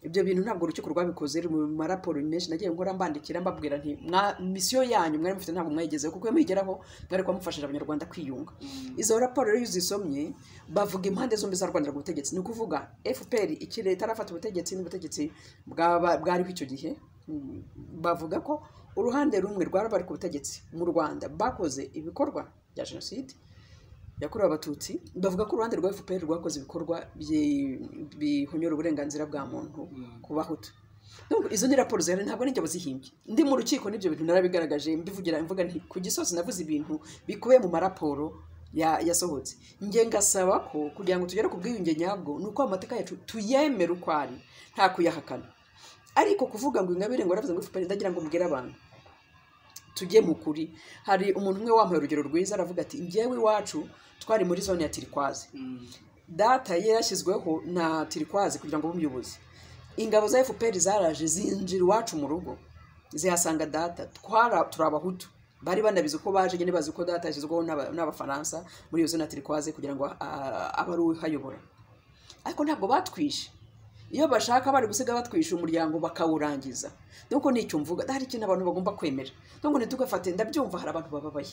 ibyo bintu ntabwo urukiko rwabikoze ruri mu maraporo menshi nagiye nkora mbandikira mbabwira nti "Mwa- misiyo yanyu mwari mufite ntabwo mwayigezeho kuko iyo muyigeraho mwari kuba mufashije abanyarwanda kwiyunga izo raporo rero iyo uzisomye bavuga impande zombi zarwanira ku butegetsi ni ukuvuga fpr ikiri itarafata ubutegetsi n'ubutegetsi bwaba- bwariho icyo gihe Mm, bavuga ko uruhande rumwe rwari bari ku butegetsi mu rwanda bakoze ibikorwa bya jenoside yakorewe abatutsi bavuga ko uruhande rwa fpr rwakoze ibikorwa byi- bihonyora uburenganzira bwa muntu ku bahutu Donc, izo ni raporo zihari ntabwo nijya bazihimbye ndi mu rukiko n'ibyo bintu narabigaragaje mbivugira mvuga nti ku gisozi navuze ibintu bikubiye mu maraporo ya- yasohotse njye ngasaba ko kugira ngo tugere ku bwiyunge nyabwo ni uko amateka yacu tuyemere uko ari nta kuyahakana ariko kuvuga ngo ingabire ngo aravuze ngo fpr ndagira ngo mbwire abantu tujye mu kuri hari umuntu umwe wampaye urugero rwiza aravuga ati njyewe iwacu twari muri zone ya tirikwazi data ye yarashyizweho na tirikwazi kugira ngo abe umuyobozi ingabo za fpr zaraje zinjira iwacu mu rugo zihasanga data twara turi abahutu bari banabizi uko baje nyine bazi ko data yashyizweho n'aba- n'abafaransa muri iyo zone ya tirikwazi kugira ngo ah, abe ari uhayobora ariko ntabwo batwishe iyo bashaka bari gusiga batwisha umuryango bakawurangiza nuko nicyo mvuga hari ikintu abantu bagomba kwemera nubwo ntitugafate ndabyumva hari abantu bababaye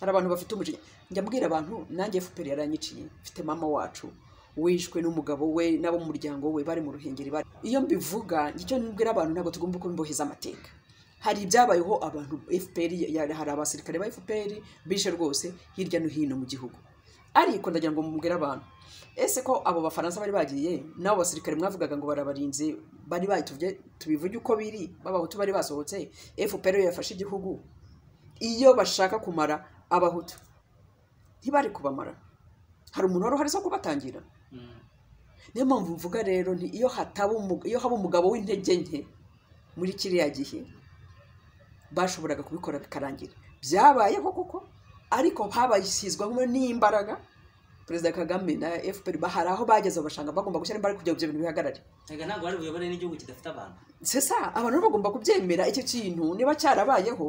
hari abantu bafite umujinya njya mbwira abantu nanjye fpr yaranyiciye mfite mama wacu wishwe n'umugabo we n'abo mu muryango we bari mu ruhengeri bari iyo mbivuga icyo nibwira abantu ntabwo tugomba kubimboheza amateka hari ibyabayeho abantu fpr ya- hari abasirikare ba fpr bishe rwose hirya no hino mu gihugu ariko ndagira ngo mubwire abantu ese ko abo bafaransa bari bagiye n'abo basirikare mwavugaga ngo barabarinze bari batubye tubivuge uko biri b'abahutu bari basohotse fpr yafashe igihugu iyo bashaka kumara abahutu ntibari kubamara hari umuntu wari uhari zo kubatangira Mm. niyo mpamvu mvuga rero nti iyo hataba umu- iyo haba umugabo w'intege nke muri kiriya gihe bashoboraga kubikora bikarangira byabayeho koko ariko habashyizwamo n'imbaraga perezida kagame na fpr ba- hari aho bageze bashanga bagomba gushyira imbaraga kugira ngo ibyo bintu bihagarare Erega ntabwo bari buyobore n'igihugu kidafite abantu sesa abantu bo bagomba kubyemera icyo kintu niba cyarabayeho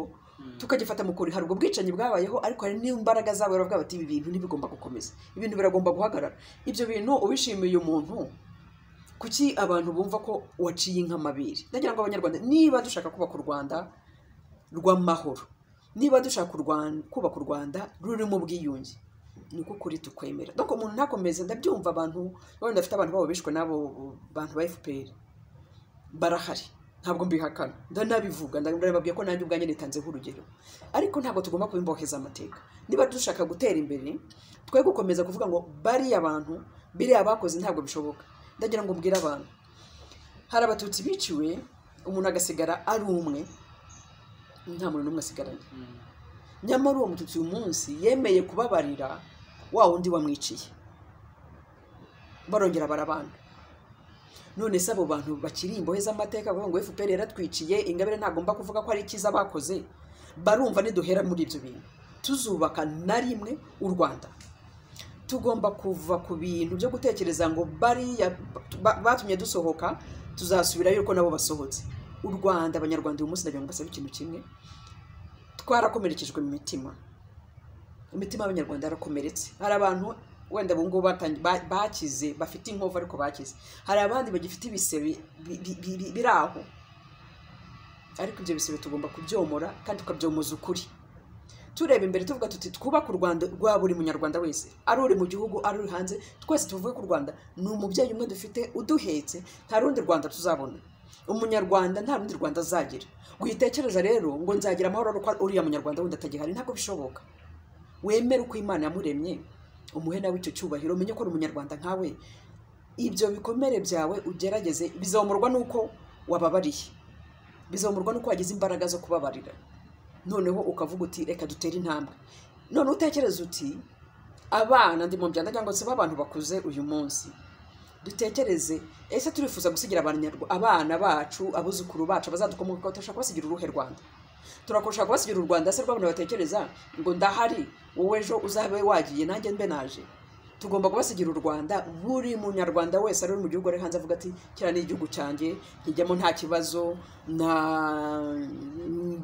tukagifata mu kuri hari ubwo bwicanyi bwabayeho ariko hari n'imbaraga zabo baravuga bati ibi bintu ntibigomba gukomeza ibintu biragomba guhagarara ibyo bintu ubishimiye umuntu kuki abantu bumva ko waciye inka amabere ndagira ngo abanyarwanda niba dushaka kubaka u rwanda rw'amahoro niba dushaka u Rwan- kubaka u rwanda rurimo ubwiyunge ni uko ukuri tukwemera dore umuntu ntakomeze ndabyumva abantu wenda afite abantu babo bishwe n'abo bantu ba fpr barahari ntabwo mbihakana ndanabivuga ndababwiye ko nanjye ubwanjye nitanzeho urugero ariko ntabwo tugomba kubimboheza amateka niba dushaka gutera imbere twe gukomeza kuvuga ngo bariya abantu biriya bakoze ntabwo bishoboka ndagira ngo mbwire abantu hari abatutsi biciwe umuntu agasigara ari umwe nta muntu n'umwe asigaranye Mm. nyamara uwo mututsi uyu munsi yemeye kubabarira wa wundi wamwiciye barongera barabana none se abo bantu bakiri imbohe z'amateka bavuga ngo fpr yaratwiciye ingabire ntagomba kuvuga ko ari icyiza bakoze barumva niduhera muri ibyo bintu tuzubaka na rimwe u rwanda tugomba kuva ku bintu byo gutekereza ngo bariya ba- batumye dusohoka tuzasubirayo uko nabo basohotse u rwanda abanyarwanda uyu munsi ndagira ngo basabe ikintu kimwe twarakomerekejwe mu mitima imitima y'abanyarwanda yarakomeretse hari abantu wenda ubu ngubu batangi- ba- bakize bafite inkovu ariko bakize hari abandi bagifite ibisebe bi- bi- bi- bi- biri aho ariko ibyo bisebe tugomba kubyomora kandi tukabyomoza ukuri tureba imbere tuvuga tuti twubake u rwanda rwa buri munyarwanda wese ari uri mu gihugu ari uri hanze twese tuvuge ko u rwanda ni umubyeyi umwe dufite uduhetse nta rundi rwanda tuzabona umunyarwanda nta rundi rwanda azagira witekereza rero ngo nzagira amahoro ari uko uriya munyarwanda wundi atagihari ntabwo bishoboka wemere uko imana yamuremye umuhe nawe icyo cyubahiro umenye ko ari umunyarwanda nkawe ibyo bikomere byawe ugerageze bizamurwa n'uko wababariye bizamurwa n'uko wagize imbaraga zo kubabarira noneho ukavuga uti reka dutere intambwe none utekereza uti abana ndi mu byanda cyangwa se b'abantu bakuze uyu munsi dutekereze ese turifuza gusigira abanyarwa- abana bacu abuzukuru bacu abazadukomoka turashaka kubasigira uruhe rwanda turakurusha kubasigira u rwanda se rw'abantu batekereza ngo ndahari wowe ejo uzabe wagiye nanjye mbe naje tugomba kubasigira u rwanda buri munyarwanda wese ari mu gihugu ari hanze avuga ati kiriya ni igihugu cyanjye nkijyamo nta kibazo nta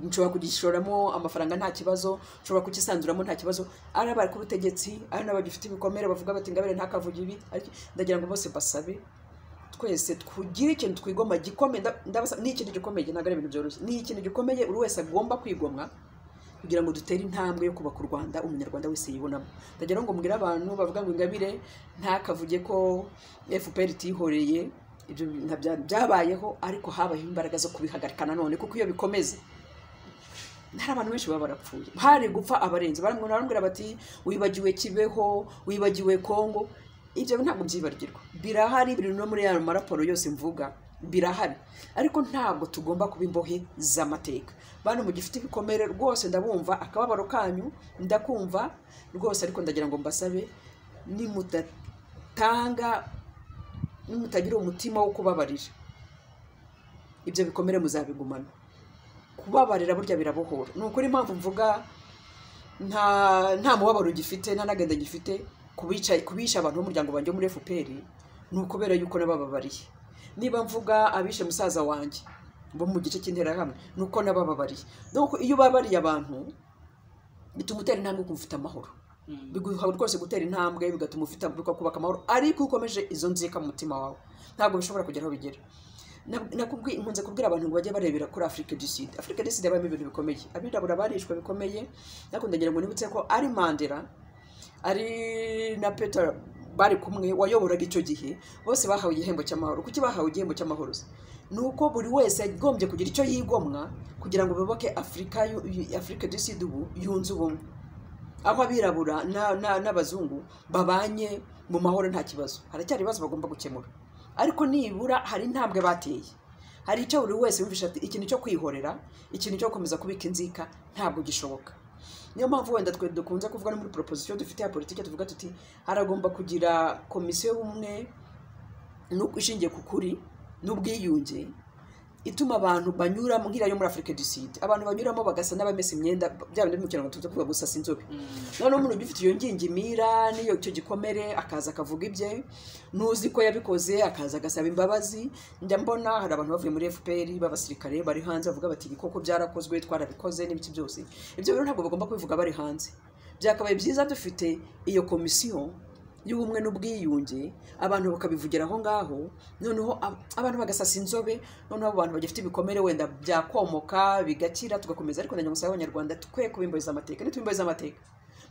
nshobora kugishoramo amafaranga nta kibazo nshobora kukisanzuramo nta kibazo ari abari ku butegetsi ari n'abagifite ibikomere bavuga bati ingabire ntakavuge ibi ariko ndagira ngo bose basabe twese tugire ikintu twigomwa gikomeye nda- ndabasa- ni ikintu gikomeye ntabwo ari ibintu byoroshye ni ikintu gikomeye buri wese agomba kwigomwa kugira ngo dutere intambwe yo kubaka u rwanda umunyarwanda wese yibonamo ndagira ngo mbwire abantu bavuga ngo ingabire ntakavuge ko fpr itihoreye ibyo bintu bya- byabayeho ariko habayeho imbaraga zo kubihagarika nanone kuko iyo bikomeze hari abantu benshi baba barapfuye hari gupfa abarenze baramwira baramubwira bati wibagiwe kibeho wibagiwe kongo ibyo ntabwo byibagirwa birahari biri no muri ya maraporo yose mvuga birahari ariko ntabwo tugomba kuba imbohe z'amateka bantu mugifite ibikomere rwose ndabumva akababaro kanyu ndakumva rwose ariko ndagira ngo mbasabe nimudatanga nimutagira umutima wo kubabarira ibyo bikomere muzabigumana kubabarira burya birabohora ni ukuri impamvu mvuga nta nta mubabaro gifite nta n'agahinda gifite kubica kubisha abantu b'umuryango wanjye wo muri fpr ni ukubera yuko nabababariye niba mvuga abishe musaza wanjye bo mu gice cy'interahamwe ni uko nabababariye donc iyo ubabariye abantu bituma utera intambwe ukumva ufite amahoro Mm. biguha rwose gutera intambwe bigatuma ufite bikakubaka amahoro ariko iyo ukomeje izo nzika mu mutima wawe ntabwo bishobora kugera aho bigera Na- nakubwi- nkunze kubwira abantu ngo bajye barebera kuri afurika du sud afurika du sud habamo ibintu bikomeye abirabura barishwe bikomeye ariko ndagira ngo nibutse ko ari mandela ari na peter bari kumwe wayoboraga icyo gihe bose bahawe igihembo cy'amahoro kuki bahawe igihembo cy'amahoro se ni uko buri wese yagombye kugira icyo yigomwa kugira ngo biboke afurika yu- yu- afurika du sud ubu yunze ubumwe aho abirabura na- na- n'abazungu babanye mu mahoro nta kibazo haracyari ibibazo bagomba gukemura ariko nibura hari intambwe bateye hari icyo buri wese yumvisha ati ikintu cyo kwihorera ikintu cyo gukomeza kubika inzika ntabwo gishoboka niyo mpamvu wenda twe dukunze kuvuga no muri proposition dufite ya politiki tuvuga tuti haragomba kugira komisiyo y'ubumwe n'u- ishingiye ku kuri n'ubwiyunge ituma abantu banyuramo nk'iriya yo muri afurika du sud abantu banyuramo bagasa n'abamesa imyenda bya bindi mu kinyarwanda tuza kuvuga gusasa inzobe noneho umuntu ugifite iyo ngingimira n'iyo icyo gikomere akaza akavuga ibye n'uzi ko yabikoze akaza agasaba imbabazi njya mbona hari abantu bavuye muri fpr b'abasirikare bari hanze bavuga bati ibi koko byarakozwe twarabikoze n'ibiki byose ibyo rero ntabwo bagomba kubivuga bari hanze byakabaye byiza dufite iyo komisiyo y'ubumwe n'ubwiyunge abantu bakabivugira aho ngaho noneho ab- abantu bagasasa inzobe noneho abo bantu bagifite ibikomere wenda byakomoka bigakira tugakomeza ariko na nyamusaye abanyarwanda twe kubimbariza amateka nitubimba amateka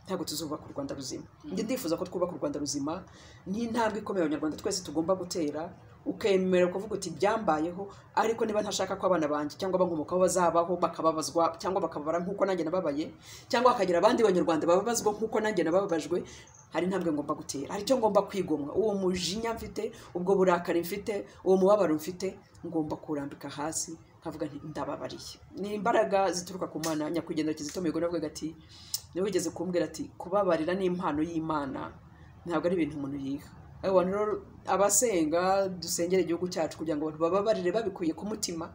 ntabwo tuzubaka u rwanda ruzima njye ndifuza ko twubaka u rwanda ruzima ni intambwe ikomeye abanyarwanda twese tugomba gutera ukemera kuvuga uti byambayeho ariko niba ntashaka ko abana banjye cyangwa abankomokaho bazabaho bakababazwa cyangwa bakababara nk'uko nanjye nababaye cyangwa hakagira abandi banyarwanda bababazwa nk'uko nanjye nabababajwe hari intambwe ngomba gutera hari icyo ngomba kwigomwa uwo mujinya mfite ubwo burakari mfite uwo mubabaro mfite ngomba kurambika hasi nkavuga nti ndababariye ni imbaraga zituruka ku mana nyakwigendera kizito mihigo navugaga ati niwe wigeze kumbwira ati kubabarira ni impano y'imana ntabwo ari ibintu umuntu yiga Abo bantu rero abasenga dusengere igihugu cyacu kugira ngo abantu bababarire babikuye ku mutima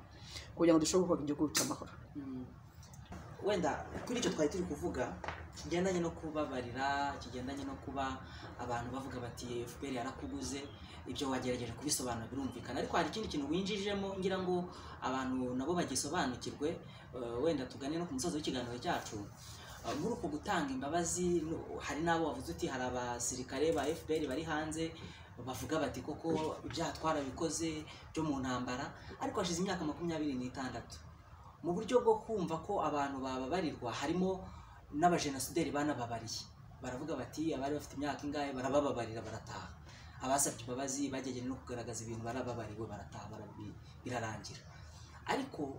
kugira ngo dushobore kubaka igihugu cy'amahoro wenda kuri icyo twari turi kuvuga kigendanye no kubabarira kigendanye no kuba abantu bavuga bati fpr yarakuguze ibyo wagerageje kubisobanura birumvikana ariko hari ikindi kintu winjijemo ngira ngo abantu nabo bagisobanukirwe eh, wenda tugane no ku musozo w'ikiganiro cyacu Eh, muri uku gutanga imbabazi no- hari n'abo wavuze uti hari abasirikare ba fpr bari hanze bavuga bati koko ibyaha twarabikoze byo mu ntambara ariko hashize imyaka makumyabiri n'itandatu mu buryo bwo kumva ko abantu bababarirwa harimo n'abajenosideri banababariye baravuga bati abari bafite imyaka ingahe barabababarira barataha abasabye imbabazi bagerageje no kugaragaza ibintu barababariwe barataha barabi- birarangira ariko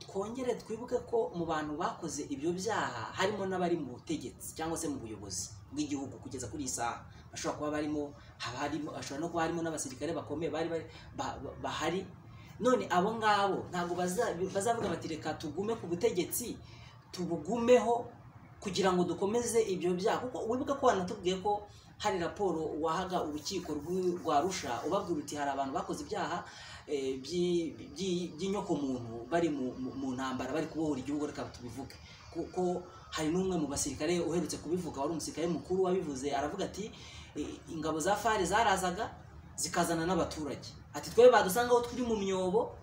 twongere twibuke ko mu bantu bakoze ibyo byaha harimo n'abari mu butegetsi cyangwa se mu buyobozi bw'igihugu kugeza kuri iyi saha bashobora kuba barimo haba harimo hashobora no kuba harimo n'abasirikare bakomeye bari bari- ba- ba- bahari none abo ngabo ntabwo baza- bazavuga bati reka tugume ku butegetsi tubugumeho kugira ngo dukomeze ibyo byaha kuko wibuke ko wanatubwiye ko hari raporo wahaga urukiko rw'i- rwa rusha ubabwira uti hari abantu bakoze ibyaha eh, by'i- by'i- by'inyokomuntu bari mu- mu- mu ntambara bari kubohora igihugu reka tubivuge kuko hari n'umwe mu basirikare uherutse kubivuga wari umusirikare mukuru wabivuze aravuga ati "Eh, ingabo za fare zarazaga zikazana n'abaturage ati twe badusangaho turi mu myobo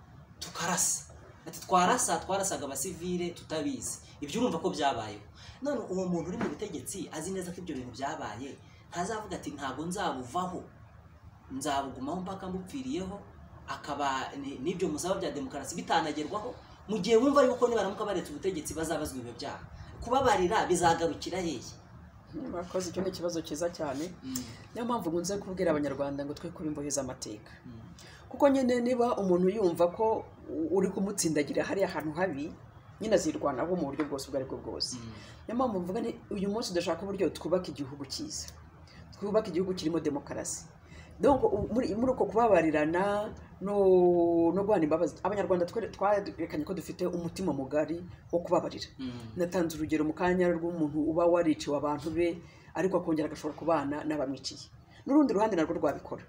tukarasa ati twarasa twarasaga abasivile tutabizi ibyo urumva ko byabayeho none uwo muntu uri mu butegetsi azi neza ko ibyo bintu byabaye ntazavuga ati ntabwo nzabuvaho nzabugumaho mpaka mbupfiriyeho akaba ni- n'ibyo musaba bya demokarasi bitanagerwaho mu gihe wumva yuko nibaramuka baretse ubutegetsi bazabazwa ibyo byaha kubabarira bizagarukira hehe bakoze icyo ni ikibazo cyiza cyane niyo mpamvu nkunze kubwira abanyarwanda ngo twe kubimboheza amateka kuko nyine niba umuntu yumva ko u- uri kumutsindagira hariya ahantu habi nyine azirwanaho mu buryo bwose ubwo ari bwo bwose niyo mpamvu mvuga ni uyu munsi dushaka uburyo twubaka igihugu cyiza twubaka igihugu kirimo demokarasi donc u- muri muri uko kubabarirana no no guhana imbabazi abanyarwanda twe- twerekanye ko dufite umutima mugari wo kubabarira natanze urugero mu kanya rw'umuntu uba wariciwe abantu be ariko akongera agashobora kubana n'abamwiciye n'urundi ruhande narwo rwabikora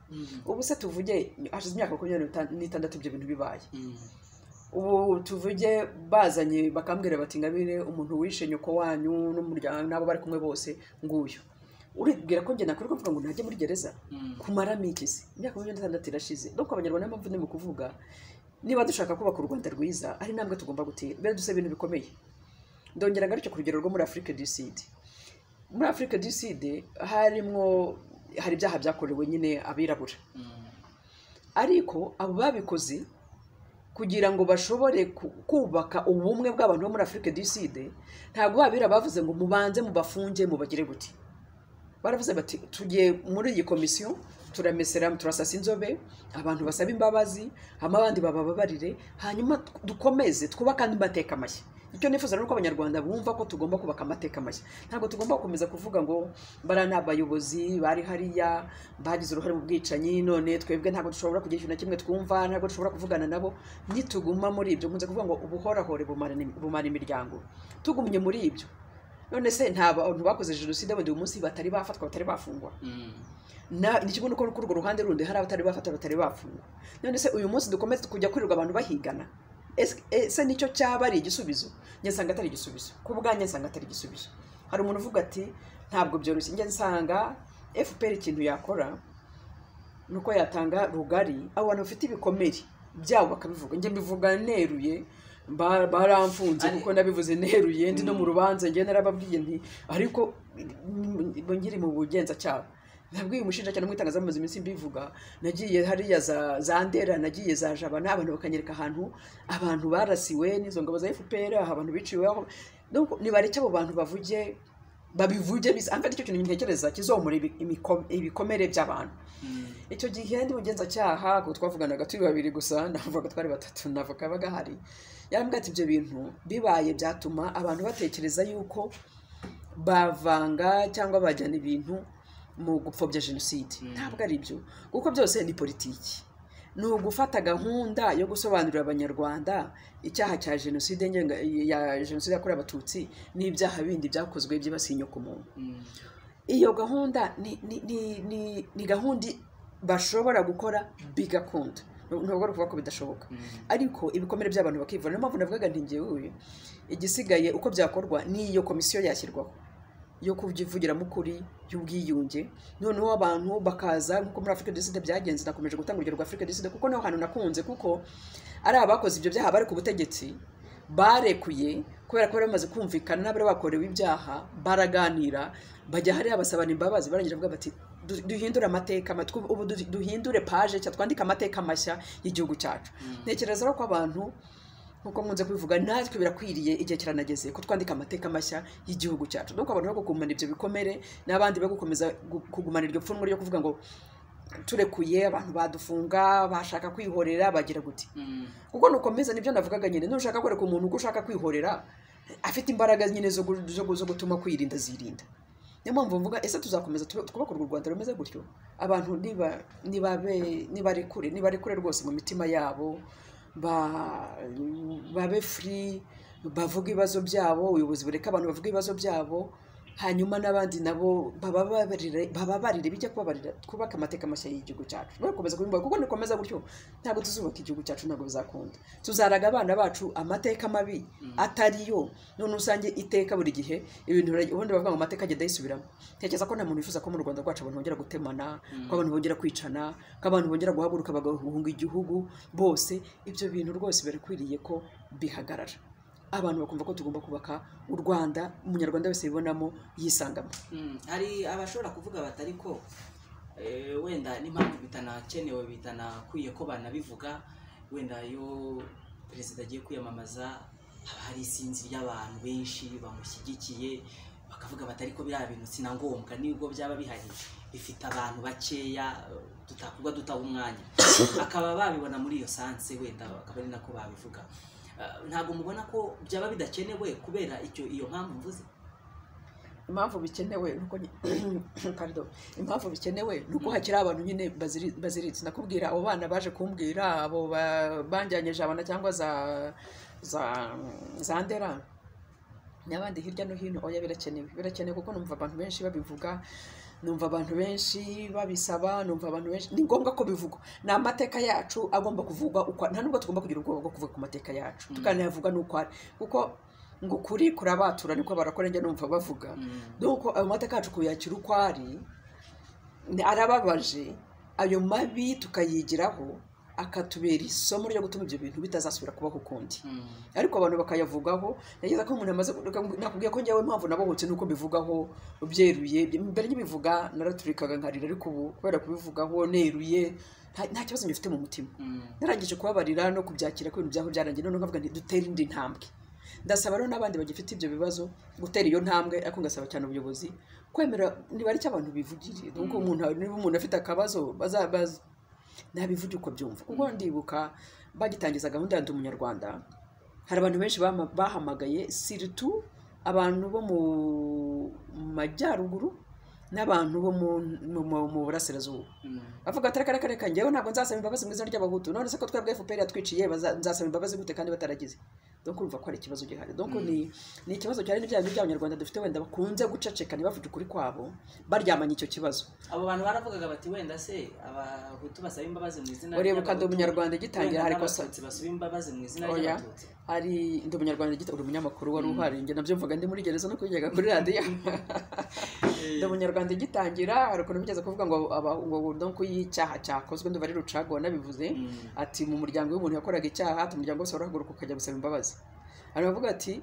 ubu se tuvuge hashize imyaka makumyabiri n'ita- n'itandatu ibyo bintu bibaye ubu tuvuge bazanye bakambwira bati ngabire umuntu wishe nyoko wanyu n'umuryango n'abo bari kumwe bose nguyu uribwira ko njye nakwirirwa mvuga ngo najye muri gereza kumara mikisi imyaka makumyabiri n'itandatu irashize nuko abanyarwanda niyo mpamvu ni mu kuvuga niba dushaka kubaka u rwanda rwiza ari intambwe tugomba gutera mbere dusa ibintu bikomeye ndongera ngarutse ku rugero rwo muri afurika du sud muri afurika du sud harimo hari ibyaha byakorewe nyine abirabura ariko abo babikoze kugira ngo bashobore ku- kubaka ubumwe bw'abantu bo muri afurika du sud ntabwo babira bavuze ngo mubanze mubafunge mubagire guti baravuze bati tugiye muri iyi komisiyo turamesera turasasa inzobe abantu basaba imbabazi hanyuma abandi babababarire hanyuma dukomeze twubake andi mateka mashya icyo nifuza ni uko abanyarwanda bumva ko tugomba kubaka amateka mashya ntabwo tugomba gukomeza kuvuga ngo bara ni abayobozi bari hariya bagize uruhare mu bwicanyi none twebwe ntabwo dushobora kugira ikintu na kimwe twumva ntabwo dushobora kuvugana nabo nituguma muri ibyo nkunze kuvuga ngo ubuhorahore bumara bumara imiryango tugumye muri ibyo none se nta bantu bakoze jenoside wenda uyu munsi batari bafatwa batari bafungwa ni kimwe nuko kuri urwo ruhande rundi hari abatari bafatwa batari bafungwa none se uyu munsi dukomeze kujya kwirirwa abantu bahigana ese nicyo cyaba ari igisubizo nyasanga atari igisubizo ku bwanjye nsanga atari igisubizo hari umuntu uvuga ati ntabwo byoroshye njye nsanga fpr ikintu yakora ni uko yatanga rugari abo bantu bafite ibikomere byabo bakabivuga njye mbivuga neruye baramfunze kuko nabivuze neruye ndi no mu rubanza njye narababwiye nti ariko ngiri mu bugenzacyaha nabwiye umushinjacyaha no mu itangazamuzi iminsi mbivuga nagiye hariya za ndera nagiye za jabana abantu bakanyereka ahantu abantu barasiwe n'izo ngabo za fpr abantu biciweho nibareke abo bantu bavuge babivuge bisa amva nicyo kintu ntekereza kizomura ibikomere by'abantu icyo gihe ndi mugenzacyaha kuko twavuganaga turi babiri gusa navuga twari batatu navuga bagahari yarambwira ati ibyo bintu bibaye byatuma abantu batekereza yuko bavanga cyangwa bajyana ibintu mu gupfobya jenoside ntabwo ari byo kuko byose ni politiki ni ugufata gahunda yo gusobanurira abanyarwanda icyaha cya jenoside ya jenoside yakorewe abatutsi n'ibyaha bindi byakozwe byibasiye inyoko muntu iyo gahunda ni gahunda bashobora gukora bigakunda ntabwo ari ukuvuga ko bidashoboka ariko ibikomere by'abantu bakivura niyo mpamvu navugaga ntingewe igisigaye uko byakorwa ni iyo komisiyo yashyirwaho yo kuvugiramo ukuri y'ubwiyunge noneho abantu bakaza nk'uko muri afurika deside byagenze nakomeje gutanga urugero rwa afurika deside kuko niho hantu nakunze kuko ari abakoze ibyo byaha bari ku butegetsi barekuye kubera ko bari bamaze kumvikana n'abari bakorewe ibyaha baraganira bajya hariya basabana imbabazi barangira bavuga bati duhindure amateka ubu duhindure paje nshya twandike amateka mashya y'igihugu cyacu ntekereza ko abantu nkuko nkunze kubivuga natwe birakwiriye igihe kiranageze ko twandika amateka mashya y'igihugu cyacu nuko abantu bo kugumana ibyo bikomere n'abandi bo gukomeza kugumana iryo pfunwe ryo kuvuga ngo turekuye abantu badufunga bashaka kwihorera bagira guti kuko nukomeza nibyo navugaga nyine nushaka kwereka umuntu uko ushaka kwihorera afite imbaraga nyine zo gutuma kwirinda zirinda niyo mpamvu mvuga ese tuzakomeza twubaka urwo rwanda rumeze gutyo abantu nibarekure nibarekure rwose mu mitima yabo babe furi bavuga ibibazo byabo ubuyobozi bureka abantu bavuga ibibazo byabo hanyuma n'abandi nabo bababarire bijya kubabarira twubake amateka mashya y'igihugu cyacu bakomeza kubivuga kuko nikomeza gutyo ntabwo tuzubaka igihugu cyacu ntabwo bizakunda tuzaraga abana bacu amateka mabi atari yo none usange iteka buri gihe ibintu ubundi bavuga ngo amateka agenda yisubiramo ntekereza ko nta muntu wifuza ko mu rwanda rwacu abantu bongera gutemana ko abantu bongera kwicana ko abantu bongera guhaguruka bagahunga igihugu bose ibyo bintu rwose birakwiriye ko bihagarara abantu bakumva ko tugomba kubaka u rwanda umunyarwanda wese yibonamo yisangamo hari abashobora kuvuga bati ariko wenda n'impamvu bitanakenewe bitanakwiye ko banabivuga wenda iyo perezida agiye kwiyamamaza haba hari isinzi ry'abantu benshi bamushyigikiye bakavuga bati ariko biriya bintu si na ngombwa nibwo byaba bihari bifite abantu bakeya tutakuba dutaha umwanya bakaba babibona muri iyo sanse wenda bakaba ari nako babivuga ntabwo mubona ko byaba bidakenewe kubera icyo iyo mpamvu mvuze impamvu bikenewe impamvu bikenewe ni uko hakiri abantu nyine baziritse nakubwira abo bana baje kumbwira abo banjyanye jabana cyangwa za ndera n'abandi hirya no hino oya birakenewe birakenewe kuko numva abantu benshi babivuga numva abantu benshi babisaba numva abantu benshi ni ngombwa ko bivugwa ni amateka yacu agomba kuvugwa uko nta nubwo tugomba kugira ubwoba bwo kuvuga ku mateka yacu tukanayavuga n'uko ari kuko ngo ukuri kurabatura niko barakora njya numva bavuga nuko ayo mateka yacu kuyakira uko ari arababaje ayo mabi tukayigiraho akatubera isomo ryo gutuma ibyo bintu bitazasubira kubaho ukundi ariko abantu bakayavugaho nageza ko umuntu amaze nakubwiye ko njyewe mpamvu nabohotse nuko mbivugaho byeruye mbere nkibivuga naraturikaga nkarira ariko ubu kubera kubivugaho neruye nta kibazo ngifite mu mutima narangije kubabarira no kubyakira ko ibintu byaho byarangiye noneho nkavuga nti dutere indi ntambwe ndasaba rero n'abandi bagifite ibyo bibazo gutera iyo ntambwe ariko ngasaba cyane ubuyobozi kwemera niba ari cyo abantu bivugira nubwo umuntu niba umuntu afite akabazo bazabaza ntabivuge uko byumva ubwo ndibuka bagitangiza gahunda ya ndi umunyarwanda hari abantu benshi bama- bahamagaye siritu abantu bo mu majyaruguru n'abantu bo mu- mu- mu- mu burasirazuba bavuga ati reka reka reka njyewe ntabwo nzasaba imbabazi mu izina ry'abahutu none se ko twebwe fpr yatwiciye baza- nzasaba imbabazi gute kandi bataragize donc urumva ko hari ikibazo gihari donc ni ni ikibazo cyane n'ibyaha bindi by'abanyarwanda dufite wenda bakunze gucacekana bavuga ukuri kwabo baryamanye icyo kibazo abo bantu baravugaga bati wenda se abahutu basaba imbabazi mu izina urebuka ndi ry'Abahutu, umunyarwanda wenda gitangira hari kosa n'abatutsi basaba imbabazi mu izina Oya. ry'abatutsi hari ndi umunyarwanda gito uri umunyamakuru wari uhari njye nabyo mvuga ndi muri gereza no kwigenga kuri radiyo ndi umunyarwanda igitangira hari ukuntu bigeze kuvuga ngo aba- ngo donko y'icyaha cyakozwe ndumva ari rucago wanabivuze Mm. ati mu muryango w'umuntu yakoraga icyaha ati umuryango wose warahaguruka ukajya gusaba imbabazi hari abavuga ati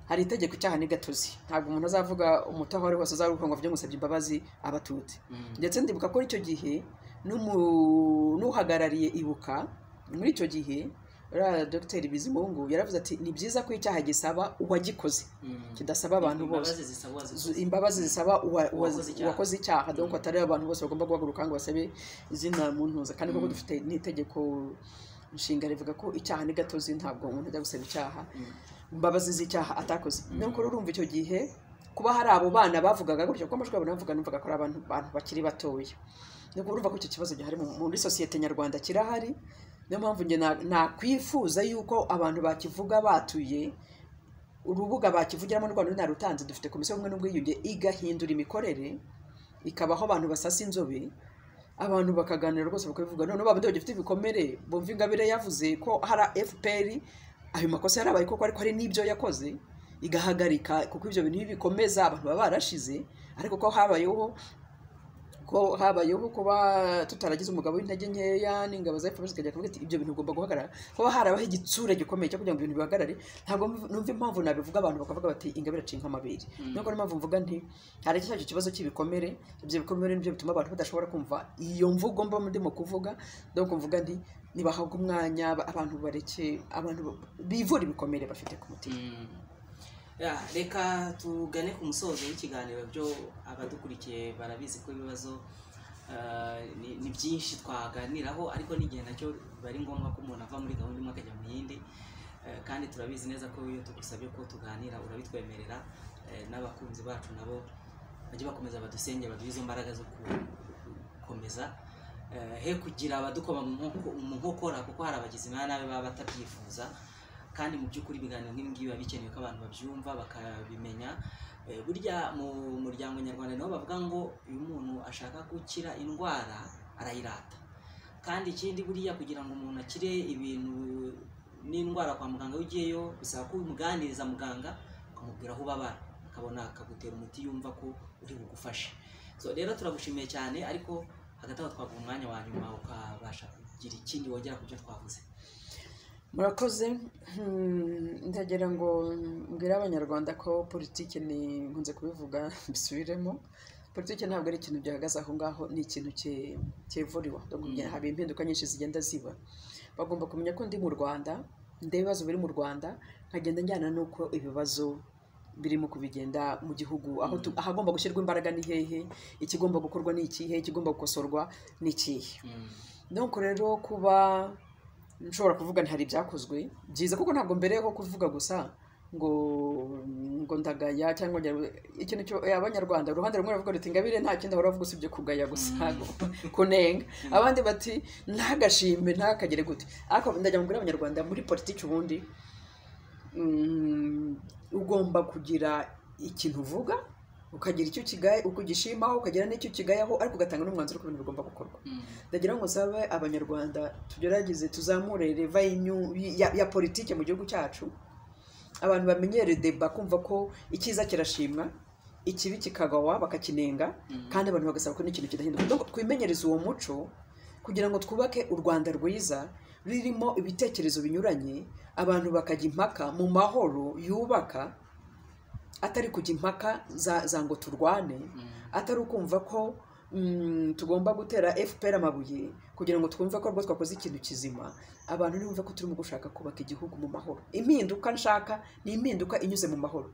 hari itegeko icyaha ni gatozi ntabwo umuntu azavuga umutaho ari wese uzaruhuka ngo ajye musabye imbabazi abatutsi Mm. ndetse ndibuka ko icyo gihe n'umu- n'uhagarariye ibuka muri icyo gihe uriya dogiteri bizimungu yaravuze ati ni byiza ko icyaha gisaba uwagikoze Mm. kidasaba abantu bose Imbabazi zisabwa Zu- zikoze. imbabazi zisaba uwa- uwa- Uwakoze icyaha. uwakoze icyaha donc atari abantu bose bagomba guhaguruka ngo basabe izina mu ntuza kandi koko dufite n'itegeko nshinga rivuga ko icyaha ni gatozi ntabwo umuntu ajya gusaba icyaha Mm. imbabazi z'icyaha atakoze niyo rero urumva icyo gihe kuba hari abo bana bavugaga gutyo kuko amajwi yabo navuga numvaga ko ari abantu bantu bakiri batoya ni urumva ko icyo kibazo gihari mu- muri sosiyete nyarwanda kirahari niyo mpamvu njye na- nakwifuza yuko abantu bakivuga batuye urubuga bakivugiramo n'u Rwanda runarutanze dufite komisiyo y'ubumwe n'ubwiyunge igahindura imikorere ikabaho abantu basasa inzobe abantu bakaganira rwose bakabivuga noneho babandi bagifite ibikomere bumva ingabire yavuze ko hari fpr ayo makosa yarabaye koko ariko hari n'ibyo yakoze igahagarika kuko ibyo bintu iyo bikomeza abantu baba barashize ariko ko habayeho ko habayeho kuba tutaragize umugabo w'intege nkeya n'ingabo za fpr zikajya kuvuga ati ibyo bintu ugomba guhagarara kuba harabaho igitsure gikomeye cyo kugira ngo ibintu bihagarare ntabwo mv- numva impamvu nabivuga abantu bakavuga bati ingabire acinka amabere nubwo niyo mpamvu mvuga nti hari cya kibazo cy'ibikomere ibyo bikomere nibyo bituma abantu badashobora kumva iyo mvugo mba ndimo kuvuga donc mvuga nti nibahabwe umwanya ba- abantu bareke abantu ba- bivura ibikomere bafite ku mutima Mm. Ya, reka tugane ku musozo w'ikiganiro byo abadukurikiye barabizi ko ibibazo ah, ni- ni byinshi twaganiraho ariko n'igihe nacyo biba ari ngombwa ko umuntu ava muri gahunda imwe akajya mu yindi Eh, kandi turabizi neza ko iyo tugusabye ko tuganira urabitwemerera Eh, n'abakunzi bacu nabo bajye bakomeza badusenge baduhe izo mbaraga zo ku- gukomeza Eh, he kugira abadukoma mu nkoko- mu nkokora kuko hari abagizi ba nabi baba batabyifuza kandi mu by'ukuri ibiganiro nk'ibi ngibi biba bikenewe ko abantu babyumva bakabimenya Eh, burya mu muryango nyarwanda niho bavuga ngo iyo umuntu ashaka gukira indwara arayirata kandi ikindi buriya kugira ngo umuntu akire ibintu n'indwara kwa muganga iyo ugiyeyo bisaba ko umuganiriza muganga ukamubwira aho ubabara akabona akagutera umuti yumva ko uri bugufashe so rero turagushimiye cyane ariko hagati aho twaguha umwanya wa nyuma ukabasha kugira ikindi wongera ku byo twavuze murakoze Hmm, ndagira ngo mbwire abanyarwanda ko politiki ni nkunze kubivuga mbisubiremo politiki ntabwo ari ikintu gihagaze aho ngaho ni ikintu cye- cyevuriwa Donc, Mm. haba impinduka nyinshi zigenda ziba bagomba kumenya ko ndi mu rwanda ndeba ibibazo biri mu rwanda nkagenda njyana n'uko ibibazo birimo kubigenda mu gihugu aho tu- ahagomba gushyirwa imbaraga ni hehe ikigomba gukorwa ni ikihe ikigomba gukosorwa ni ikihe nuko rero kuba nshobora kuvuga nti hari ibyakozwe byiza kuko ntabwo mbereyeho kuvuga gusa ngo ngo ndagaya cyangwa ngo ikintu cyo eh, abanyarwanda uruhande rumwe ruvuga ruti ingabire nta kindi ahora avuga usibye kugaya gusa gu- kunenga abandi bati ntagashime ntakagire gute ariko ndajya mubwira abanyarwanda muri politiki ubundi mm, ugomba kugira ikintu uvuga ukagira icyo ukigaya ukugishimaho ukagira n'icyo ukigayaho ariko ugatanga n'umwanzuro ku bintu bigomba gukorwa ndagira ngo nsabe abanyarwanda tugerageze tuzamure reva y'inyu- ya, ya politike mu gihugu cyacu abantu bamenyere deba kumva ko icyiza kirashimwa ikibi kikagawa bakakinenga kandi abantu bagasaba ko n'ikintu kidahinduka Donc, twimenyereze uwo muco kugira ngo twubake u rwanda rwiza rurimo ibitekerezo binyuranye abantu bakajya impaka mu mahoro yubaka atari kujya impaka za, za ngo turwane atari ukumva ko mm, tugomba gutera fpr amabuye kugira ngo twumve ko rwose twakoze ikintu kizima abantu ntibumve ko turimo gushaka kubaka igihugu mu mahoro impinduka nshaka ni impinduka inyuze mu mahoro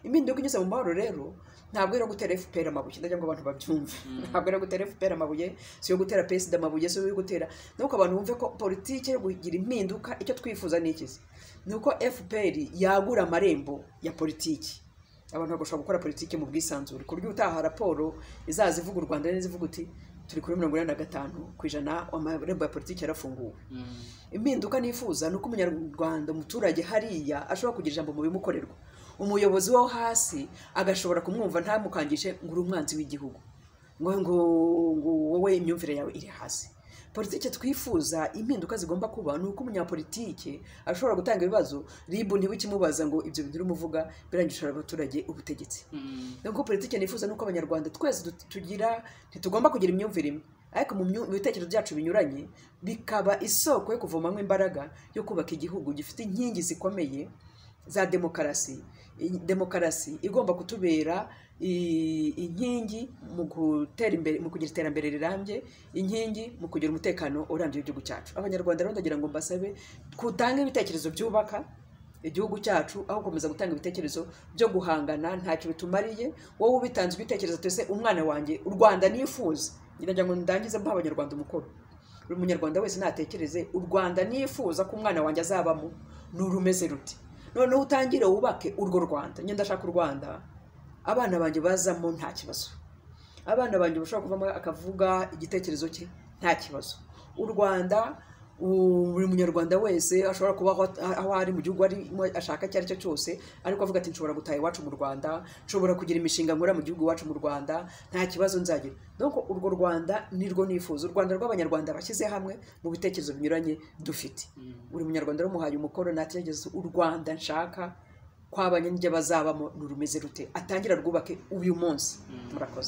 impinduka inyuze mu mahoro rero ntabwo ari iyo gutera fpr amabuye ndagira ngo abantu babyumve ntabwo ari iyo gutera fpr amabuye si iyo gutera pesida amabuye si iyo gutera nuko abantu bumve ko politiki yo kugira impinduka icyo twifuza ni ikizi ni uko fpr yagura amarembo ya politiki abantu bagashobora gukora politiki mu bwisanzure ku buryo utaha raporo izaza ivuga u rwanda neza ivuga uti turi kuri mirongo inani na gatanu ku ijana amarembo ya politiki yarafunguwe impinduka nifuza ni uko umunyarwanda umuturage hariya ashobora kugira ijambo mu bimukorerwa umuyobozi wo hasi agashobora kumwumva ntamukangishe ngo uri umwanzi w'igihugu ngo ngo ngo wowe imyumvire yawe iri hasi politiki twifuza impinduka zigomba kuba ni uko umunyapolitike ashobora gutanga ibibazo ribu ntibikimubaza ngo ibyo bintu urimo uvuga birangishora abaturage ubutegetsi nubwo politiki nifuza ni uko abanyarwanda twese du- tugira ntitugomba kugira imyumvire imwe ariko mu myu- mu bitekerezo byacu binyuranye bikaba isoko yo kuvomamo imbaraga yo kubaka igihugu gifite inkingi zikomeye za demokarasi I- demokarasi igomba kutubera i- inkingi mu gutera imbere mu kugira iterambere rirambye inkingi mu kugira umutekano urambye w'igihugu cyacu abanyarwanda rero ndagira ngo mbasabe kutange ibitekerezo byubaka igihugu cyacu aho gukomeza gutanga ibitekerezo byo guhangana ntacyo bitumariye wowe ubitanze ibitekerezo twese umwana wanjye u rwanda nifuza ndagira ngo ndangize mpa abanyarwanda umukoro buri munyarwanda wese natekereze u rwanda nifuza ko umwana wanjye azabamo ni urumeze ruti noneho utangire wubake urwo rwanda njye ndashaka u rwanda abana banjye bazamo nta kibazo abana banjye bashobora kuvamo akavuga igitekerezo cye nta kibazo u rwanda u- buri munyarwanda wese ashobora kuba aho aho ari mu gihugu arimo ashaka icyo ari cyo cyose ariko avuga ati nshobora gutaha iwacu mu rwanda nshobora kugira imishinga nkora mu gihugu iwacu mu rwanda nta kibazo nzagira donc urwo rwanda nirwo nifuza u rwanda rw'abanyarwanda bashyize hamwe mu bitekerezo binyuranye dufite buri munyarwanda rumuhaye umukoro natekereza u rwanda nshaka kwabanye n'ibyo bazabamo ni rumeze rute atangira rwubake uyu munsi murakoze